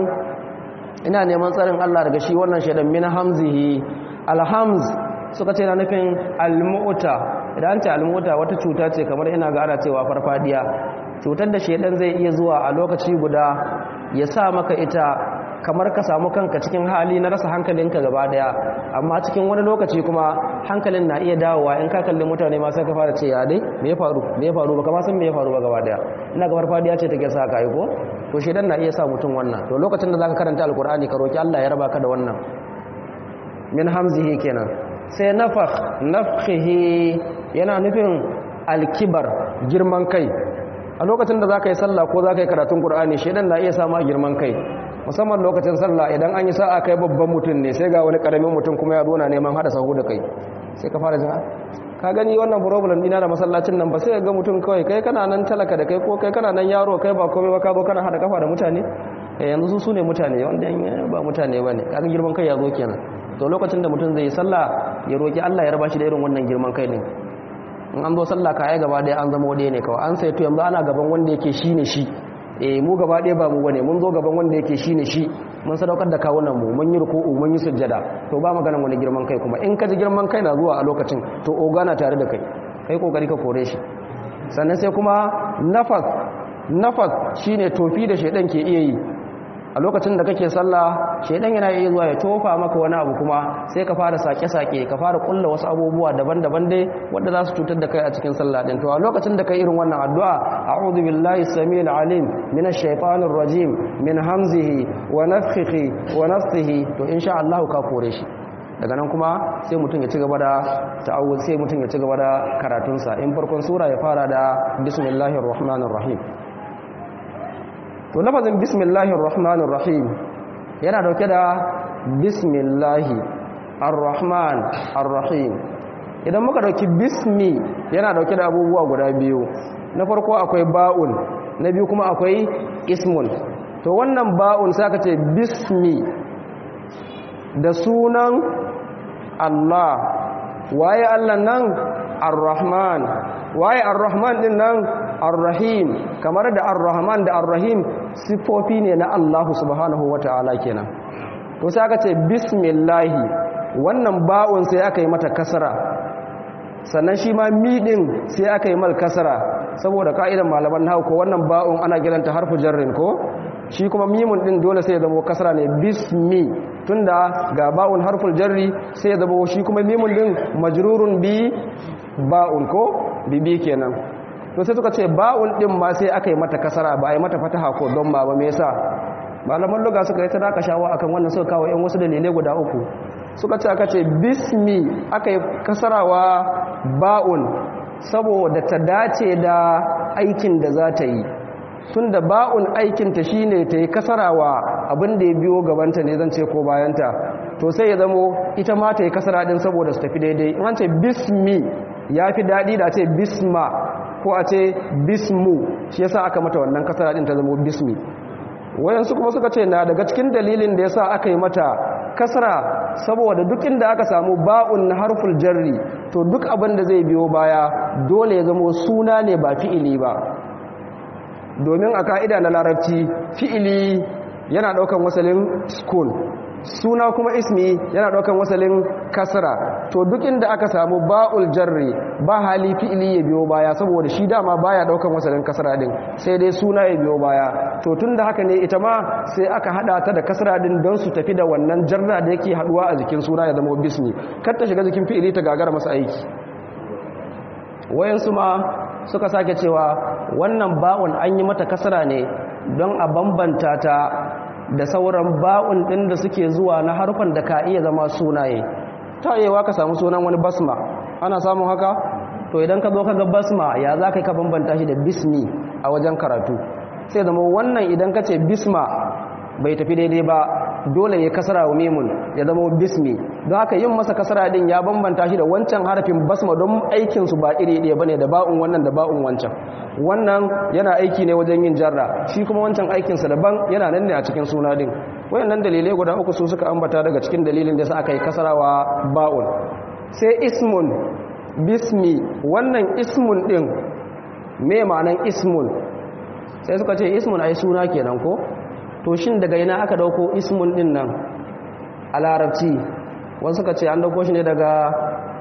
ina neman tsarin Allah daga shi wannan shaidan min hamzihi alhamz suka ce na nufin almu'ta idan ce almu'ta wata cuta ce kamar ina ga ana cewa farfadiya cutar da shaidan zai iya zuwa a lokaci guda ya sa maka ita kamar ka samu kanka cikin hali na rasa hankalinka gaba daya amma cikin wani lokaci kuma hankalin na iya dawowa in ka kalli mutane ma sai ka fara ce ya dai me ya faru me ya faru baka ma san me ya faru ba gaba daya ina ga farfadiya ce take sa ka yi ko to shedan na iya sa mutum wannan to lokacin da zaka karanta alkur'ani ka roki Allah ya raba ka da wannan min hamzihi kenan sai nafakh nafkhihi yana nufin alkibar girman kai a lokacin da zaka yi sallah ko zaka yi karatun qur'ani shedan na iya sa ma girman kai musamman lokacin sallah idan an yi sa'a kai babban mutum ne sai ga wani karamin mutum kuma ya dona neman hada sahu da kai sai ka fara jin ka gani wannan problem dina da masallacin nan ba sai ga mutum kawai kai kana nan talaka da kai ko kai kana nan yaro kai ba komai ba ka zo kana hada kafa da mutane eh yanzu su sune mutane wanda ba mutane bane kaga girman kai ya zo kenan to lokacin da mutum zai yi sallah ya roki Allah ya raba shi da irin wannan girman kai din in an zo sallah ka ai gaba daya an zama wade ne kawai an sai to yanzu ana gaban wanda yake shine shi eh mu gaba ɗaya ba mu bane mun zo gaban wanda yake shine shi mun sadaukar da kawunan mu mun yi ruku'u mun yi sujjada to ba maganan wani girman kai kuma in ka ji girman kai na zuwa a lokacin to ogana tare da kai kai kokari ka kore shi sannan sai kuma nafas nafas shine tofi da shedan ke iya yi a lokacin da kake sallah shedan yana iya zuwa ya tofa maka wani abu kuma sai ka fara sake-sake ka fara kulla wasu abubuwa daban-daban dai wanda za su cutar da kai a cikin sallah din to a lokacin da kai irin wannan addu'a a'udhu billahi samil alim minash shaitanir rajim min hamzihi wa nafthihi wa nafthihi to insha Allah ka kore shi daga nan kuma sai mutum ya ci gaba da ta'awuz sai mutum ya ci gaba da karatunsa in farkon sura ya fara da bismillahir rahmanir rahim to lafazin bismillahir rahmanir rahim yana dauke da bismillahi ar-rahman ar-rahim idan muka dauki bismi yana dauke da abubuwa guda biyu na farko akwai ba'un na biyu kuma akwai ismun to wannan ba'un sai aka ce bismi da sunan Allah waye Allah nan ar-rahman waye ar-rahman din nan ar-rahim kamar da ar-rahman da ar-rahim sifofi ne na Allah subhanahu wata'ala kenan to sai aka ce bismillahi wannan ba'un sai aka yi mata kasara sannan shi ma miɗin sai aka yi mal kasara saboda ka'idan malaman nahu ko wannan ba'un ana kiranta harfu jarrin ko shi kuma mimun din dole sai ya zama kasara ne bismi tunda ga ba'un harful jarri sai ya zama shi kuma mimun din majrurun bi ba'un ko bibi kenan to sai suka ce ba'un din ma sai aka yi mata kasara ba a yi mata fataha ko don ba ba me yasa malaman luga suka yi ta daka shawa akan wannan suka kawo yan wasu dalilai guda uku suka ce aka ce bismi aka yi kasarawa ba'un saboda ta dace da aikin da za ta yi tun da ba'un aikinta shi ne ta yi kasarawa abin da ya biyo gabanta ne zan ce ko bayanta to sai ya zamo ita ma ta yi kasara din saboda su tafi daidai in an ce bismi ya fi daɗi da ce bisma ko a ce bismu shi yasa aka mata wannan kasara din ta zamo bismi wayansu kuma suka ce na daga cikin dalilin da yasa aka yi mata kasra saboda duk inda aka samu ba'un na harful jarri to duk abin da zai biyo baya dole ya zama suna ne ba fi'ili ba domin a ka'ida na larabci fi'ili yana daukan wasalin school suna kuma ismi yana daukan wasalin kasra to duk inda aka samu ba'ul jarri ba hali fi'ili ya biyo baya saboda shi dama baya daukan wasalin kasra din sai dai suna ya biyo baya to tunda haka ne ita ma sai aka hada ta da kasra din don su tafi da wannan jarra da yake haduwa a jikin suna ya zama bismi kar ta shiga jikin fi'ili ta gagara masa aiki wayansu ma suka sake cewa wannan ba'un an yi mata kasra ne don a bambanta ta da sauran ba'un ɗin da suke zuwa na harfan da ka iya zama sunaye ta yewa ka samu sunan wani basma ana samun haka to idan ka zo ka ga basma ya za ka yi ka bambanta shi da bismi a wajen karatu sai zama wannan idan ka ce bisma bai tafi daidai ba dole ya kasara wa mimun ya zama bismi don haka yin masa kasara din ya bambanta shi da wancan harafin basma don aikinsu ba iri ɗaya bane da ba'un wannan da ba'un wancan wannan yana aiki ne wajen yin jarra shi kuma wancan aikinsa daban yana nan ne a cikin suna din wayannan dalilai guda uku su suka ambata daga cikin dalilin da sa aka yi kasarawa ba'un sai ismun bismi wannan ismun din me ma'anan ismun sai suka ce ismun ai suna kenan ko to shin daga ina aka dauko ismun din nan a larabci wasu suka ce an dauko shi ne daga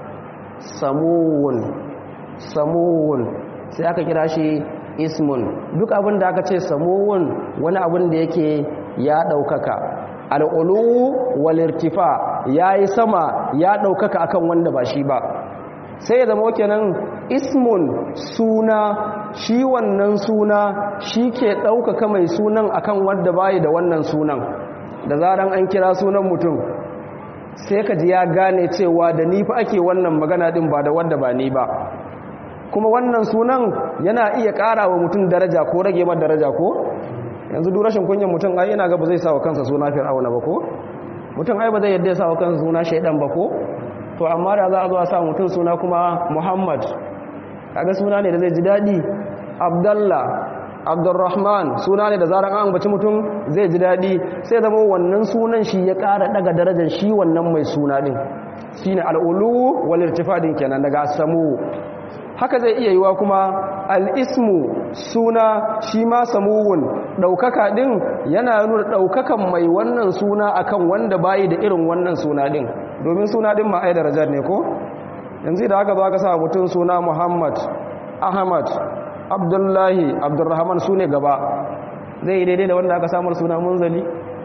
samuwun samuwun sai aka kira shi ismun duk abin da aka ce samuwun wani abin da yake ya daukaka al'ulu walirtifa ya yi sama ya daukaka akan wanda ba shi ba sai ya zama kenan ismun suna shi wannan suna shi ke ɗaukaka mai sunan akan wanda bayi da wannan sunan da zaran an kira sunan mutum sai ka ji ya gane cewa da ni fa ake wannan magana din ba da wanda ba ni ba kuma wannan sunan yana iya ƙara wa mutum daraja ko rage mar daraja ko yanzu duk rashin kunyan mutum ai yana ga ba zai sa wa kansa suna fir'auna ba ko mutum ai ba zai yadda ya sa wa kansa suna shaidan ba ko to amma da za a zo a sa mutum suna kuma muhammad kaga suna ne da zai ji daɗi abdallah abdurrahman suna ne da zarar an ambaci mutum zai ji daɗi sai zama wannan sunan shi ya ƙara ɗaga darajar shi wannan mai suna ɗin shi ne al'ulu walirtifadin kenan daga samu haka zai iya yiwa kuma al'ismu suna shi ma samuwun ɗaukaka ɗin yana nuna ɗaukakan mai wannan suna akan wanda bayi da irin wannan suna ɗin domin suna ɗin ma'ai darajar ne ko yanzu da haka zo aka sa mutum suna muhammad ahmad abdullahi abdurrahman su ne gaba zai yi daidai da wanda aka samar suna munzali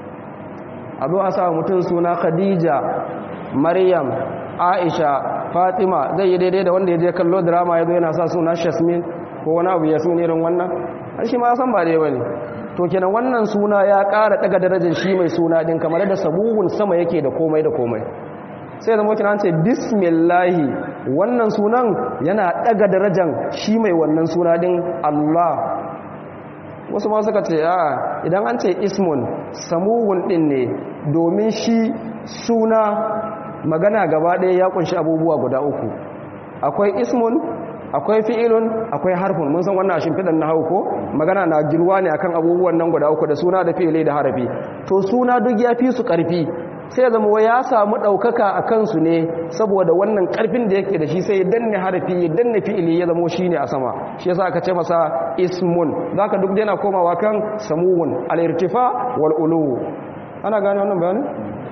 a zo a sa mutum suna khadija maryam aisha fatima zai yi daidai da wanda ya je kallo drama ya zo yana sa suna shasmin ko wani abu ya suna irin wannan an shi ma san ba dai bane to kenan wannan suna ya ƙara daga darajar shi mai suna din kamar da sabuhun sama yake da komai da komai sai zama kina ce bismillahi wannan sunan yana daga darajar shi mai wannan suna din Allah wasu ma suka ce a idan an ce ismun samuhun din ne domin shi suna magana gaba ɗaya ya kunshi abubuwa guda uku akwai ismun akwai fi'ilun akwai harfun mun san wannan shimfidan na hauko magana na girwa ne akan abubuwan nan guda uku da suna da fi'ili da harafi to suna duk ya fi su ƙarfi sai zama wa ya samu ɗaukaka a kansu ne saboda wannan ƙarfin da yake da shi sai ya danne harafi ya danne fi'ili ya zamo shi ne a sama shi yasa aka ce masa ismun za ka duk yana komawa kan samuwun al'irtifa wal'ulu ana gane wannan bayanin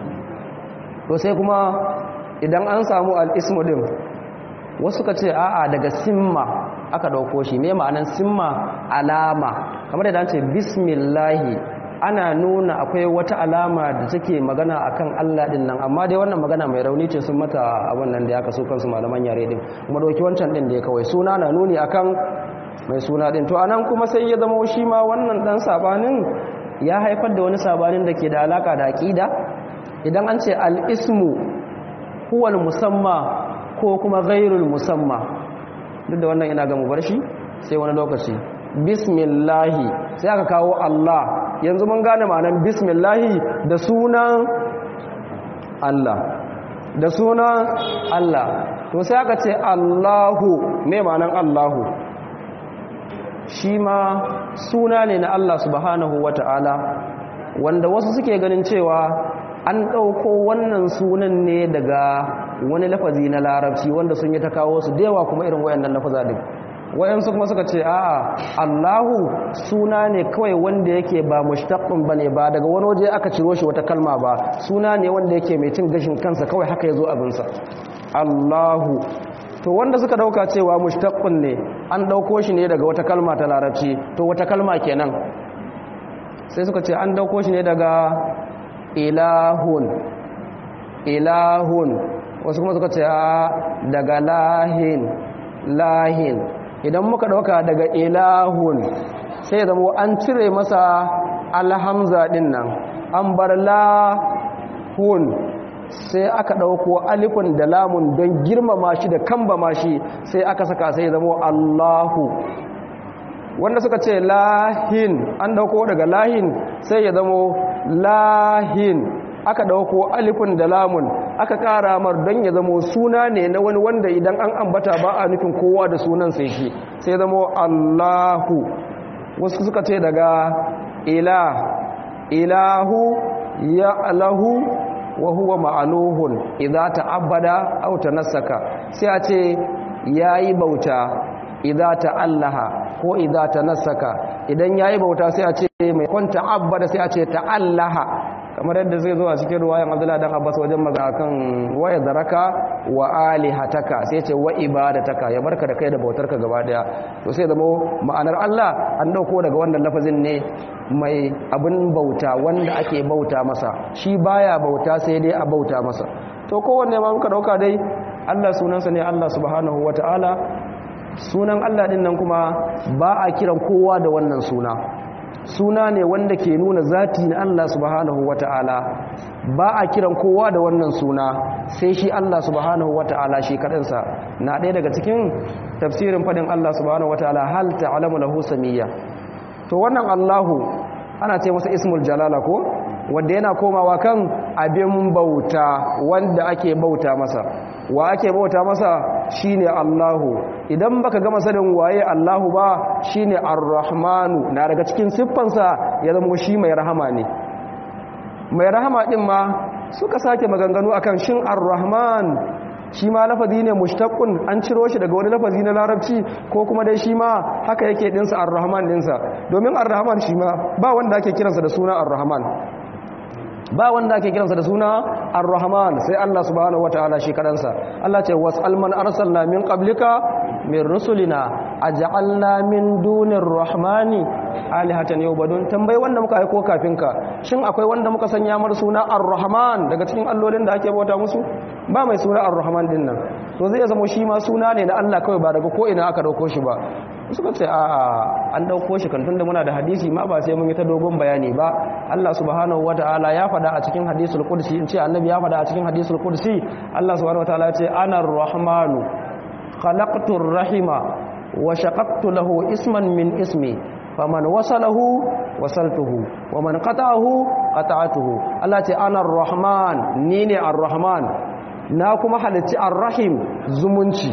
to sai kuma idan an samu al'ismu din wasu ka ce a'a daga simma aka ɗauko shi me ma'anan simma alama kamar da ce bismillahi ana nuna akwai wata alama da take magana akan Allah din nan amma dai wannan magana mai rauni ce sun mata abin nan da ya kaso kansu malaman yare din kuma dauki wancan din da ya kawai suna na nuni akan mai suna din to anan kuma sai ya zama shi ma wannan dan sabanin ya haifar da wani sabanin da ke da alaka da aqida idan an ce al-ismu huwa al-musamma ko kuma ghairul musamma duk da wannan ina ga mu bar shi sai wani lokaci bismillahi sai aka kawo Allah yanzu mun gane ma'anar bismillahi da sunan Allah da sunan Allah to sai aka ce Allahu me ma'anar Allahu shi ma suna ne na Allah subhanahu wata'ala wanda wasu suke ganin cewa an ɗauko wannan sunan ne daga wani lafazi na larabci wanda sun yi ta kawo su da yawa kuma irin wayannan lafaza din wayansu kuma suka ce a'a Allahu suna ne kawai wanda yake ba mushtaqun bane ba daga wani waje aka ciro shi wata kalma ba suna ne wanda yake mai cin gashin kansa kawai haka yazo abin sa Allahu to wanda suka dauka cewa mushtaqun ne an dauko shi ne daga wata kalma ta larabci to wata kalma kenan sai suka ce an dauko shi ne daga ilahun ilahun wasu kuma suka ce daga lahin lahin idan muka dauka daga ilahun sai zama an cire masa alhamza din nan an bar lahun sai aka dauko alifun da lamun don girmama shi da kambama shi sai aka saka sai zama allahu wanda suka ce lahin an dauko daga lahin sai ya zama lahin aka dauko alifun da lamun aka kara mar don ya zamo suna ne na wani wanda idan an ambata ba a nufin kowa da sunan sai shi sai zamo Allahu wasu suka ce daga ila ilahu ya alahu wa huwa ma'aluhun idza ta'abbada aw tanassaka sai a ce yayi bauta idza ta'allaha ko idza tanassaka idan yayi bauta sai a ce mai kwanta abada sai a ce ta'allaha kamar yadda zai zo a cikin ruwayan Abdullah dan Abbas wajen magana kan waya zaraka wa alihataka sai ce wa ibadataka ya barka da kai da bautarka gaba daya to sai zama ma'anar Allah an dauko daga wannan lafazin ne mai abin bauta wanda ake bauta masa shi baya bauta sai dai a bauta masa to kowanne ma muka dauka dai Allah sunansa ne Allah subhanahu wataala sunan Allah din nan kuma ba a kiran kowa da wannan suna suna ne wanda ke nuna zati na Allah subhanahu wata'ala ba a kiran kowa da wannan suna sai shi Allah subhanahu wata'ala shi kadansa na ɗaya daga cikin tafsirin fadin Allah subhanahu wata'ala hal ta'lamu lahu samiyya to wannan Allahu ana ce masa ismul jalala ko wanda yana komawa kan abin bauta wanda ake bauta masa wa ake bauta masa shine Allahu idan baka gama sanin waye Allahu ba shine Ar-Rahmanu na daga cikin siffansa ya zama shi mai rahama ne mai rahama din ma suka sake maganganu akan shin Ar-Rahman shi ma lafazi ne mushtaqun an ciro shi daga wani lafazi na larabci ko kuma dai shi ma haka yake dinsa Ar-Rahman dinsa domin Ar-Rahman shi ma ba wanda ake kiransa da suna Ar-Rahman ba wanda ake kiransa da suna ar-rahman sai Allah subhanahu wataala shi kadansa Allah ce was'al man arsalna min qablika min rusulina aj'alna min dunir rahmani alihatan yubadun tambayi wanda muka aiko kafin ka shin akwai wanda muka sanya mar suna ar-rahman daga cikin allolin da ake bauta musu ba mai suna ar-rahman din nan to zai zama shi ma suna ne na Allah kawai ba daga ko ina aka dauko shi ba suka ce a an dauko shi kan tunda muna da hadisi ma ba sai mun yi ta dogon bayani ba Allah subhanahu wataala ya fada a cikin hadisul qudsi in ce annabi ya fada a cikin hadisul qudsi Allah subhanahu wataala ya ce ana ar-rahmanu khalaqtu ar-rahima wa shaqaqtu lahu isman min ismi faman wasalahu wasaltuhu wa man qata'ahu qata'atuhu Allah ce ana ar-rahman ni ne ar-rahman na kuma halicci ar-rahim zumunci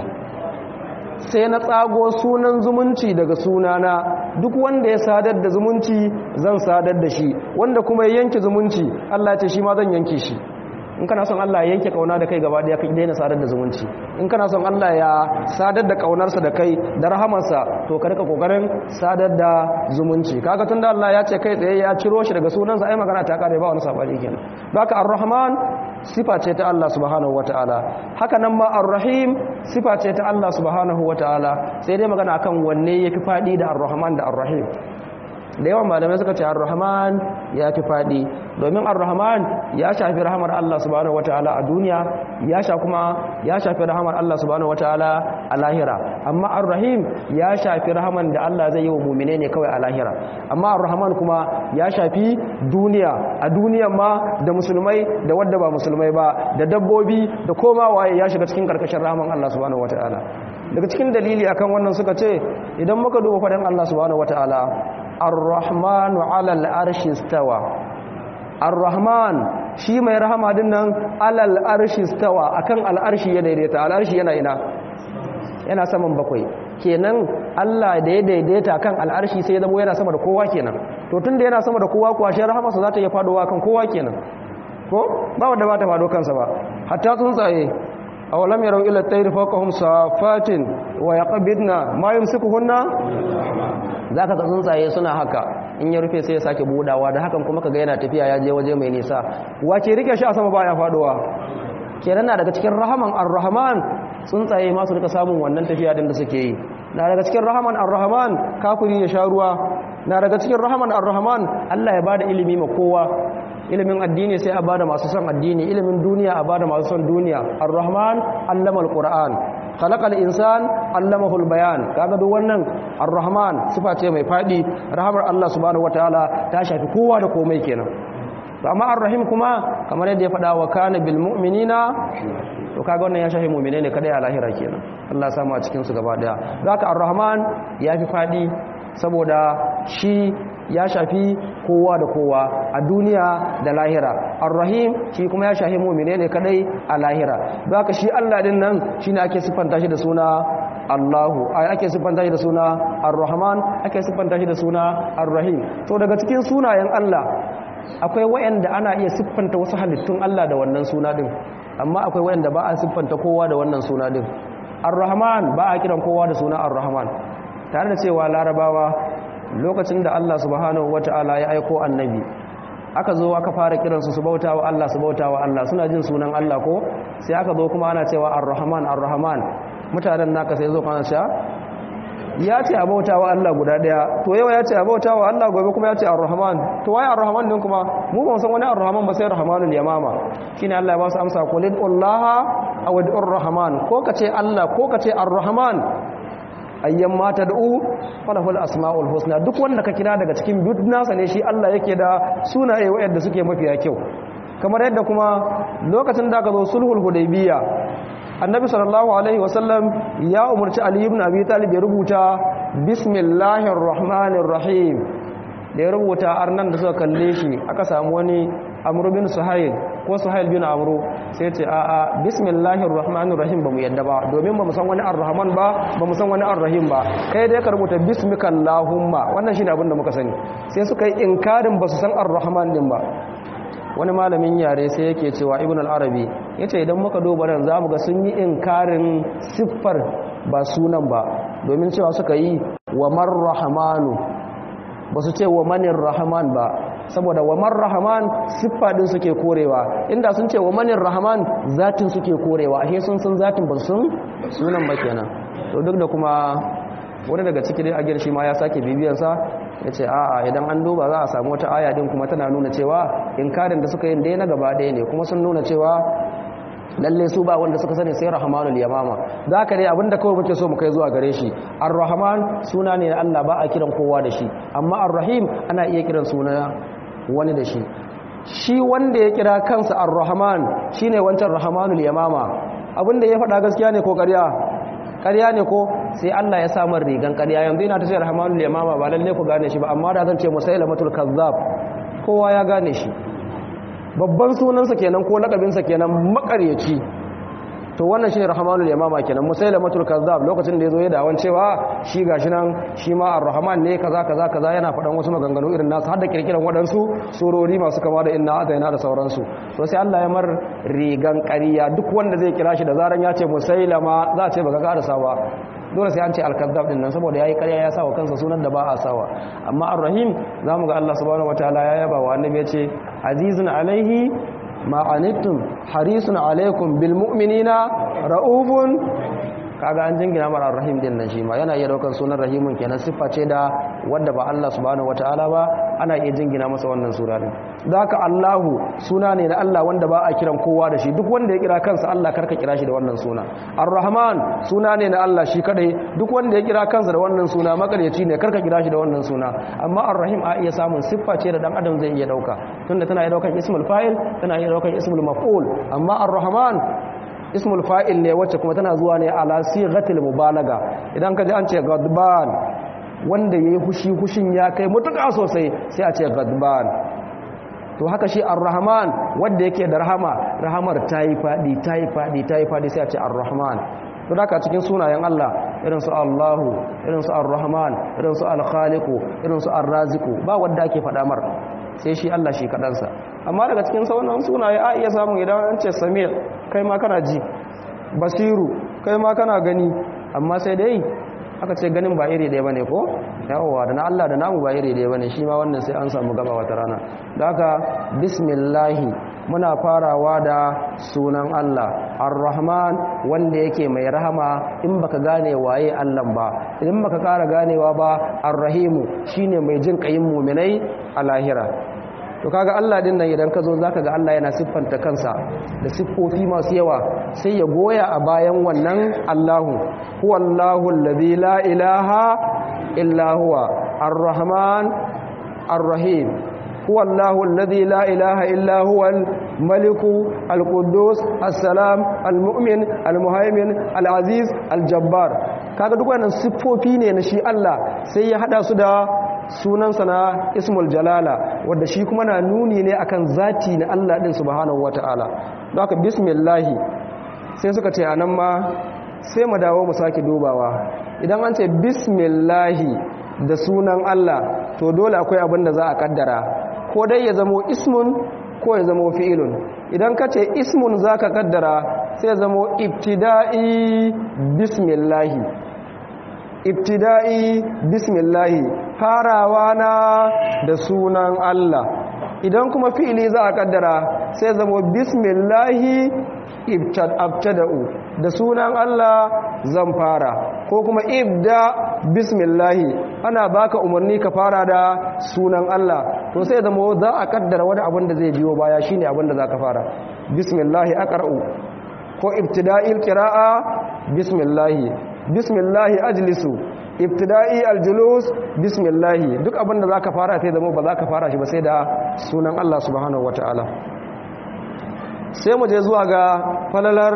sai na tsago sunan zumunci daga sunana duk wanda ya sadar da zumunci zan sadar da shi wanda kuma ya yanke zumunci Allah ya ce shi ma zan yanke shi in kana son Allah ya yanke kauna da kai gaba daya kai daina sadar da zumunci in kana son Allah ya sadar da kaunarsa da kai da rahamarsa to ka rika kokarin sadar da zumunci kaga tunda Allah ya ce kai tsaye ya ciro shi daga sunansa ai magana ta kare ba wani sabani kenan haka ar-rahman sifa ce ta Allah subhanahu wataala haka nan ma ar-rahim sifa ce ta Allah subhanahu wataala sai dai magana akan wanne yafi fadi da ar-rahman da ar-rahim da yawan malamai suka ce ar-rahman ya fi fadi domin ar-rahman ya shafi rahamar Allah subhanahu wataala a duniya ya sha kuma ya shafi rahamar Allah subhanahu wataala a lahira amma ar-rahim ya shafi rahaman da Allah zai yi wa mu'mine ne kawai a lahira amma ar-rahman kuma ya shafi duniya a duniyan ma da musulmai da wadda ba musulmai ba da dabbobi da koma waye ya shiga cikin karkashin rahaman Allah subhanahu wataala daga cikin dalili akan wannan suka ce idan muka duba fadan Allah subhanahu wataala ar-rahmanu 'alal arshi stawa ar-rahman shi mai rahama din nan 'alal arshi stawa akan al-arshi ya daidaita al-arshi yana ina yana saman bakwai kenan Allah da ya daidaita kan al-arshi sai ya zama yana sama da kowa kenan to tunda yana sama da kowa kuwa shi rahamarsa za ta iya fadowa kan kowa kenan ko ba wanda ba ta fado kansa ba hatta tsuntsaye awalam yarau ila tayri fawqahum safatin wa yaqbidna ma yumsikuhunna zaka ga tsuntsaye suna haka in ya rufe sai ya sake budawa da hakan kuma kaga yana tafiya ya je waje mai nisa wace rike shi a sama baya faduwa kenan na daga cikin rahaman ar-rahman tsuntsaye ma su rika samun wannan tafiya din da suke yi na daga cikin rahaman ar-rahman kafiri ya sha ruwa na daga cikin rahaman ar-rahman Allah ya bada ilimi ma kowa ilimin addini sai a bada masu son addini ilimin duniya a bada masu son duniya ar-rahman allama al-qur'an khalaqal insan allamahu al-bayan kaga duk wannan ar-rahman sifa ce mai fadi rahamar Allah subhanahu wataala ta shafi kowa da komai kenan to amma ar-rahim kuma kamar yadda ya faɗa wa kana bil mu'minina to kaga wannan ya shafi mu'mine ne kadai a lahira kenan Allah ya samu a cikin su gaba daya don haka ar-rahman ya fi fadi saboda shi ya shafi kowa da kowa a duniya da lahira ar-rahim shi kuma ya shafi mu'mine ne kadai a lahira don haka shi Allah din nan shine ake siffanta shi da suna Allahu ai ake siffanta shi da suna ar-rahman ake siffanta shi da suna ar-rahim to daga cikin sunayen Allah akwai wayanda ana iya siffanta wasu halittun Allah da wannan suna din amma akwai wayanda ba a siffanta kowa da wannan suna din ar-rahman ba a kiran kowa da suna ar-rahman tare da cewa larabawa lokacin da Allah subhanahu wata'ala ya aiko annabi aka zo aka fara kiransu su bauta wa Allah su bauta wa Allah suna jin sunan Allah ko sai aka zo kuma ana cewa ar-rahman ar-rahman mutanen naka sai zo kana cewa ya ce a bauta wa Allah guda daya to yau ya ce a bauta wa Allah gobe kuma ya ce ar-rahman to waye ar-rahman din kuma mu ba san wani ar-rahman ba sai rahmanul yamama shine Allah ya ba su amsa qul illaha aw ud'ur rahman ko kace Allah ko kace ar-rahman ayyan ma tad'u falahul asmaul husna duk wanda ka kira daga cikin duk nasa ne shi Allah yake da sunaye wayanda suke mafiya kyau kamar yadda kuma lokacin da aka zo sulhul hudaybiya annabi sallallahu alaihi wasallam ya umarci ali ibn abi talib ya rubuta bismillahir rahmanir rahim da ya rubuta arnan da suka kalle shi aka samu wani amru bin suhail ko suhail bin amru sai ce a a bismillahir rahmanir rahim bamu yadda ba domin bamu san wani arrahman ba bamu san wani arrahim ba kai dai ka rubuta bismikallahumma wannan shine abin da muka sani sai suka yi inkarin basu san arrahman din ba wani malamin yare sai yake cewa ibn al-arabi yace idan muka duba nan zamu ga sun yi inkarin siffar ba sunan ba domin cewa suka yi wa marrahmanu ba su ce wa manir rahman ba saboda wa marrahman siffa din suke korewa inda sun ce wa manir rahman zatin suke korewa ashe sun san zatin ba sun sunan ba kenan to duk da kuma wani daga ciki dai a girshi ma ya sake bibiyarsa ya ce a'a idan an duba za a samu wata aya din kuma tana nuna cewa inkarin da suka yi dai na gaba ɗaya ne kuma sun nuna cewa lalle su ba wanda suka sani sai rahmanul yamama za ka dai abinda kawai muke so mu kai zuwa gare shi ar-rahman suna ne na Allah ba a kiran kowa da shi amma ar-rahim ana iya kiran suna wani da shi shi wanda ya kira kansa ar-rahman shine wancan rahmanul yamama abinda ya faɗa gaskiya ne ko ƙarya ƙarya ne ko sai Allah ya samar rigan ƙarya yanzu ina ta ce rahmanul yamama ba lalle ku gane shi ba amma da zan ce musailamatul kazzab kowa ya gane shi babban sunansa kenan ko lakabinsa kenan makaryaci to wannan shine rahmanul yamama kenan musailamatul kazzab lokacin da yazo ya dawon cewa shi gashi nan shi ma ar-rahman ne kaza kaza kaza yana faɗan wasu maganganu irin nasu har da kirkiran waɗansu surori masu kama da inna ataina da sauransu to sai Allah ya mar rigan ƙarya duk wanda zai kira shi da zaran ya ce musailama za a ce baka karasa ba dole sai an ce al-kazzab din nan saboda yayi ƙarya ya sawa kansa sunan da ba a sawa amma ar-rahim zamu ga Allah subhanahu wataala ya yaba wa annabi ya ce azizun alaihi ma anittum harisun alaikum bil mu'minina raufun kaga an jingina mara rahim din nan shi ma yana iya daukan sunan rahimun kenan siffa ce da wanda ba Allah subhanahu wataala ba ana iya jingina masa wannan sura din zaka Allahu suna ne na Allah wanda ba a kiran kowa da shi duk wanda ya kira kansa Allah karka kira shi da wannan suna Ar-Rahman suna ne na Allah shi kadai duk wanda ya kira kansa da wannan suna makaryaci ne karka kira shi da wannan suna amma Ar-Rahim a iya samun siffa ce da dan adam zai iya dauka tunda tana iya daukan ismul fa'il tana iya daukan ismul maf'ul amma Ar-Rahman ismul fa'il ne wacce kuma tana zuwa ne ala sighatil mubalaga idan ka ji an ce gadban wanda yayi hushi hushin ya kai mutuka sosai sai a ce gadban to haka shi ar-rahman wanda yake da rahama rahamar tayi fadi tayi fadi tayi fadi sai a ce ar-rahman to haka cikin sunayen Allah irin su Allahu irin su ar-rahman irin su al-khaliqu irin su ar-raziqu ba wanda ake fada mar sai shi Allah shi kadansa amma daga cikin sauran sunaye a iya samun idan an ce samir kai ma kana ji basiru kai ma kana gani amma sai dai aka ce ganin ba iri ɗaya bane ko yawa da na Allah da namu ba iri ɗaya bane shi ma wannan sai an samu gaba wata rana da haka bismillahi muna farawa da sunan Allah ar-rahman wanda yake mai rahama in baka gane waye Allah ba idan baka kara ganewa ba ar-rahimu shine mai jin kayin mu'minai a lahira to kaga Allah din nan idan ka zo zaka ga Allah yana siffanta kansa da siffofi masu yawa sai ya goya a bayan wannan Allahu huwallahu allazi la ilaha illa huwa ar-rahman ar-rahim huwallahu allazi la ilaha illa huwa al-malik al-quddus as-salam al-mu'min al-muhaymin al-aziz al-jabbar kaga duk wannan siffofi ne na shi Allah sai ya hada su da sunansa na ismul jalala wadda shi kuma na nuni ne akan zati na Allah din subhanahu wata'ala don haka bismillahi sai suka ce anan ma sai mu dawo mu sake dubawa idan an ce bismillahi da sunan Allah to dole akwai abin da za a kaddara ko dai ya zamo ismun ko ya zamo fi'ilun idan ka ce ismun za ka kaddara sai ya zamo ibtida'i bismillahi ibtida'i bismillahi farawa na da sunan Allah idan kuma fi'ili za a kaddara sai zamo bismillahi ibtada'u da sunan Allah zan fara ko kuma ibda bismillahi ana baka umarni ka fara da sunan Allah to sai zamo za a kaddara wani abin da zai biyo baya shine abin da za ka fara bismillahi aqra'u ko ibtida'il qira'a bismillahi bismillahi ajlisu ibtida'i aljulus bismillahi duk abin da zaka fara sai zama ba zaka fara shi ba sai da sunan Allah subhanahu wataala sai mu je zuwa ga falalar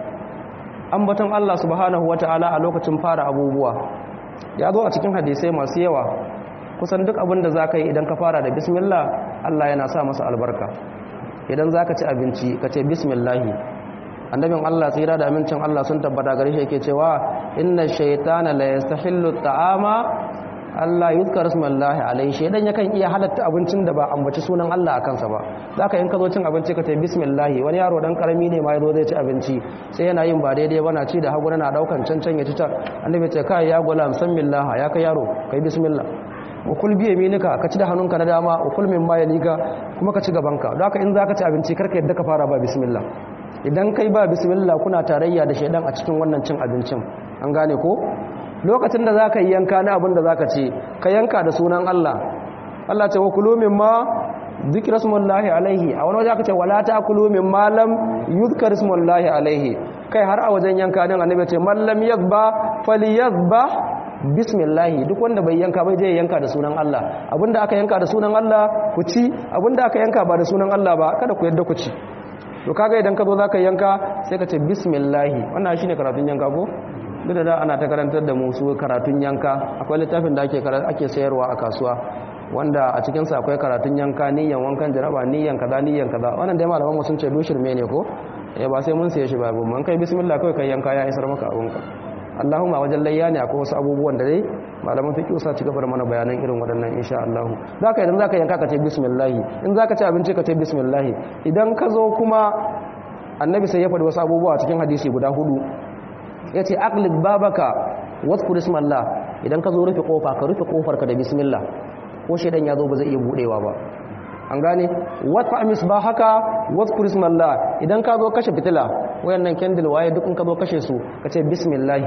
ambaton Allah subhanahu wataala a lokacin fara abubuwa ya zo a cikin hadisai masu yawa kusan duk abin da zaka yi idan ka fara da bismillah Allah yana sa masa albarka idan zaka ci abinci ka ce bismillahi annabin Allah tsira da amincin Allah sun tabbata gare shi yake cewa inna shaytana la yastahillu ta'ama Allah yuzkar ismallahi alaihi shaydan yakan iya halatta abincin da ba ambaci sunan Allah a kansa ba zaka in ka zo cin abinci ka ce bismillah wani yaro dan karami ne ma yazo zai ci abinci sai yana yin ba daidai ba na ci da hagu na daukan cancan ya ci ta annabi ce kai ya gulam samillah ya kai yaro kai bismillah ukul biye minika ka ci da hannunka na dama ukul min ma yalika kuma ka ci gabanka don haka in zaka ci abinci karka yadda ka fara ba bismillah idan kai ba bismillah kuna tarayya da shaidan a cikin wannan cin abincin an gane ko lokacin da zaka yi yanka na abin da zaka ce ka yanka da sunan Allah Allah ce wa kulu mimma dhikra smullahi alaihi a wani waje aka ce wala ta'kulu mimma lam yuzkar smullahi alaihi kai har a wajen yanka din annabi ce man lam yazba falyazba bismillahi duk wanda bai yanka bai je yanka da sunan Allah abinda aka yanka da sunan Allah ku ci abinda aka yanka ba da sunan Allah ba kada ku yadda ku ci to kaga idan ka zo zaka yanka sai ka ce bismillah wannan shine karatun yanka ko duk da da ana ta karantar da mu su karatun yanka akwai littafin da ake ake sayarwa a kasuwa wanda a cikin sa akwai karatun yanka niyyan wankan jaraba niyyan kaza niyyan kaza wannan dai malaman mu sun ce dushir me ne ko eh ba sai mun saye shi ba mun kai bismillah kai kai yanka ya isar maka abunka Allahumma wajen layya ne akwai wasu abubuwan da dai malaman fiqh sa ci gaba da mana bayanan irin waɗannan insha Allah zaka idan zaka yanka ka ce bismillah in zaka ci abinci ka ce bismillah idan ka zo kuma annabi sai ya faɗi wasu abubuwa cikin hadisi guda hudu yace aqlid babaka wadhkur ismallah idan ka zo rufe kofa ka rufe kofar ka da bismillah ko shedan ya zo ba zai iya budewa ba an gane wata misbah haka wadhkur ismallah idan ka zo kashe fitila wayannan candle waye duk in ka zo kashe su ka ce bismillah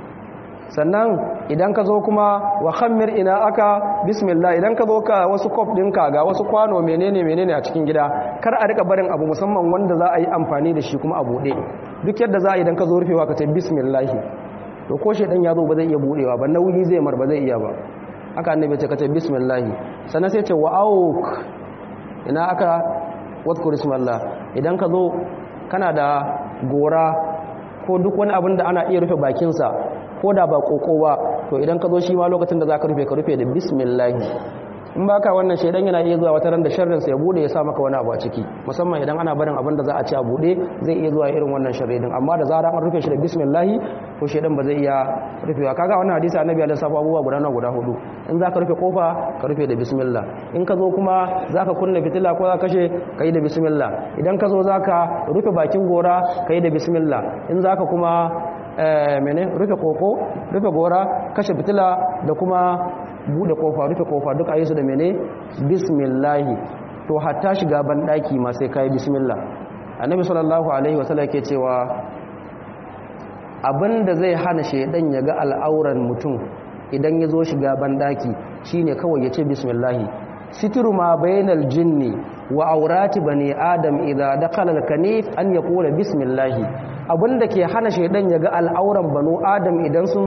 sannan idan ka zo kuma wa khammir ina aka bismillah idan ka zo ka wasu kop ɗinka ga wasu kwano menene menene a cikin gida kar a rika barin abu musamman wanda za a yi amfani da shi kuma a buɗe duk yadda za a idan ka zo rufewa ka ce bismillah to ko shedan ya zo ba zai iya buɗewa ba nauyi zai mar ba zai iya ba haka annabi ce ka ce bismillah sannan sai ce wa auk ina aka wadkur ismallah idan ka zo kana da gora ko duk wani abin da ana iya rufe bakinsa ko da ba koko ba to idan ka zo shi ma lokacin da za ka rufe ka rufe da bismillahi in baka wannan shaidan yana iya zuwa wata ran da sharrin sa ya bude ya sa maka wani abu a ciki musamman idan ana barin abin da za a ci a bude zai iya zuwa irin wannan sharri din amma da zarar an rufe shi da bismillah to shaidan ba zai iya rufewa kaga wannan hadisi annabi ya lissafa abubuwa guda nawa guda hudu in zaka rufe kofa ka rufe da bismillah in ka zo kuma zaka kunna fitila ko zaka kashe kai da bismillah idan ka zo zaka rufe bakin gora kai da bismillah in zaka kuma mene rufe koko rufe gora kashe fitila da kuma bude kofa rufe kofa duk ayi su da mene bismillah to hatta shiga ban daki ma sai kai bismillah annabi sallallahu alaihi wasallam yake cewa abinda zai hana shedan ya ga al'auran mutum idan ya zo shiga ban daki shine kawai ya ce bismillah sitiru ma bainal jinni wa aurati bani adam idza dakhala al-kanif an yaqula bismillah abinda ke hana shedan ya ga al'auran banu adam idan sun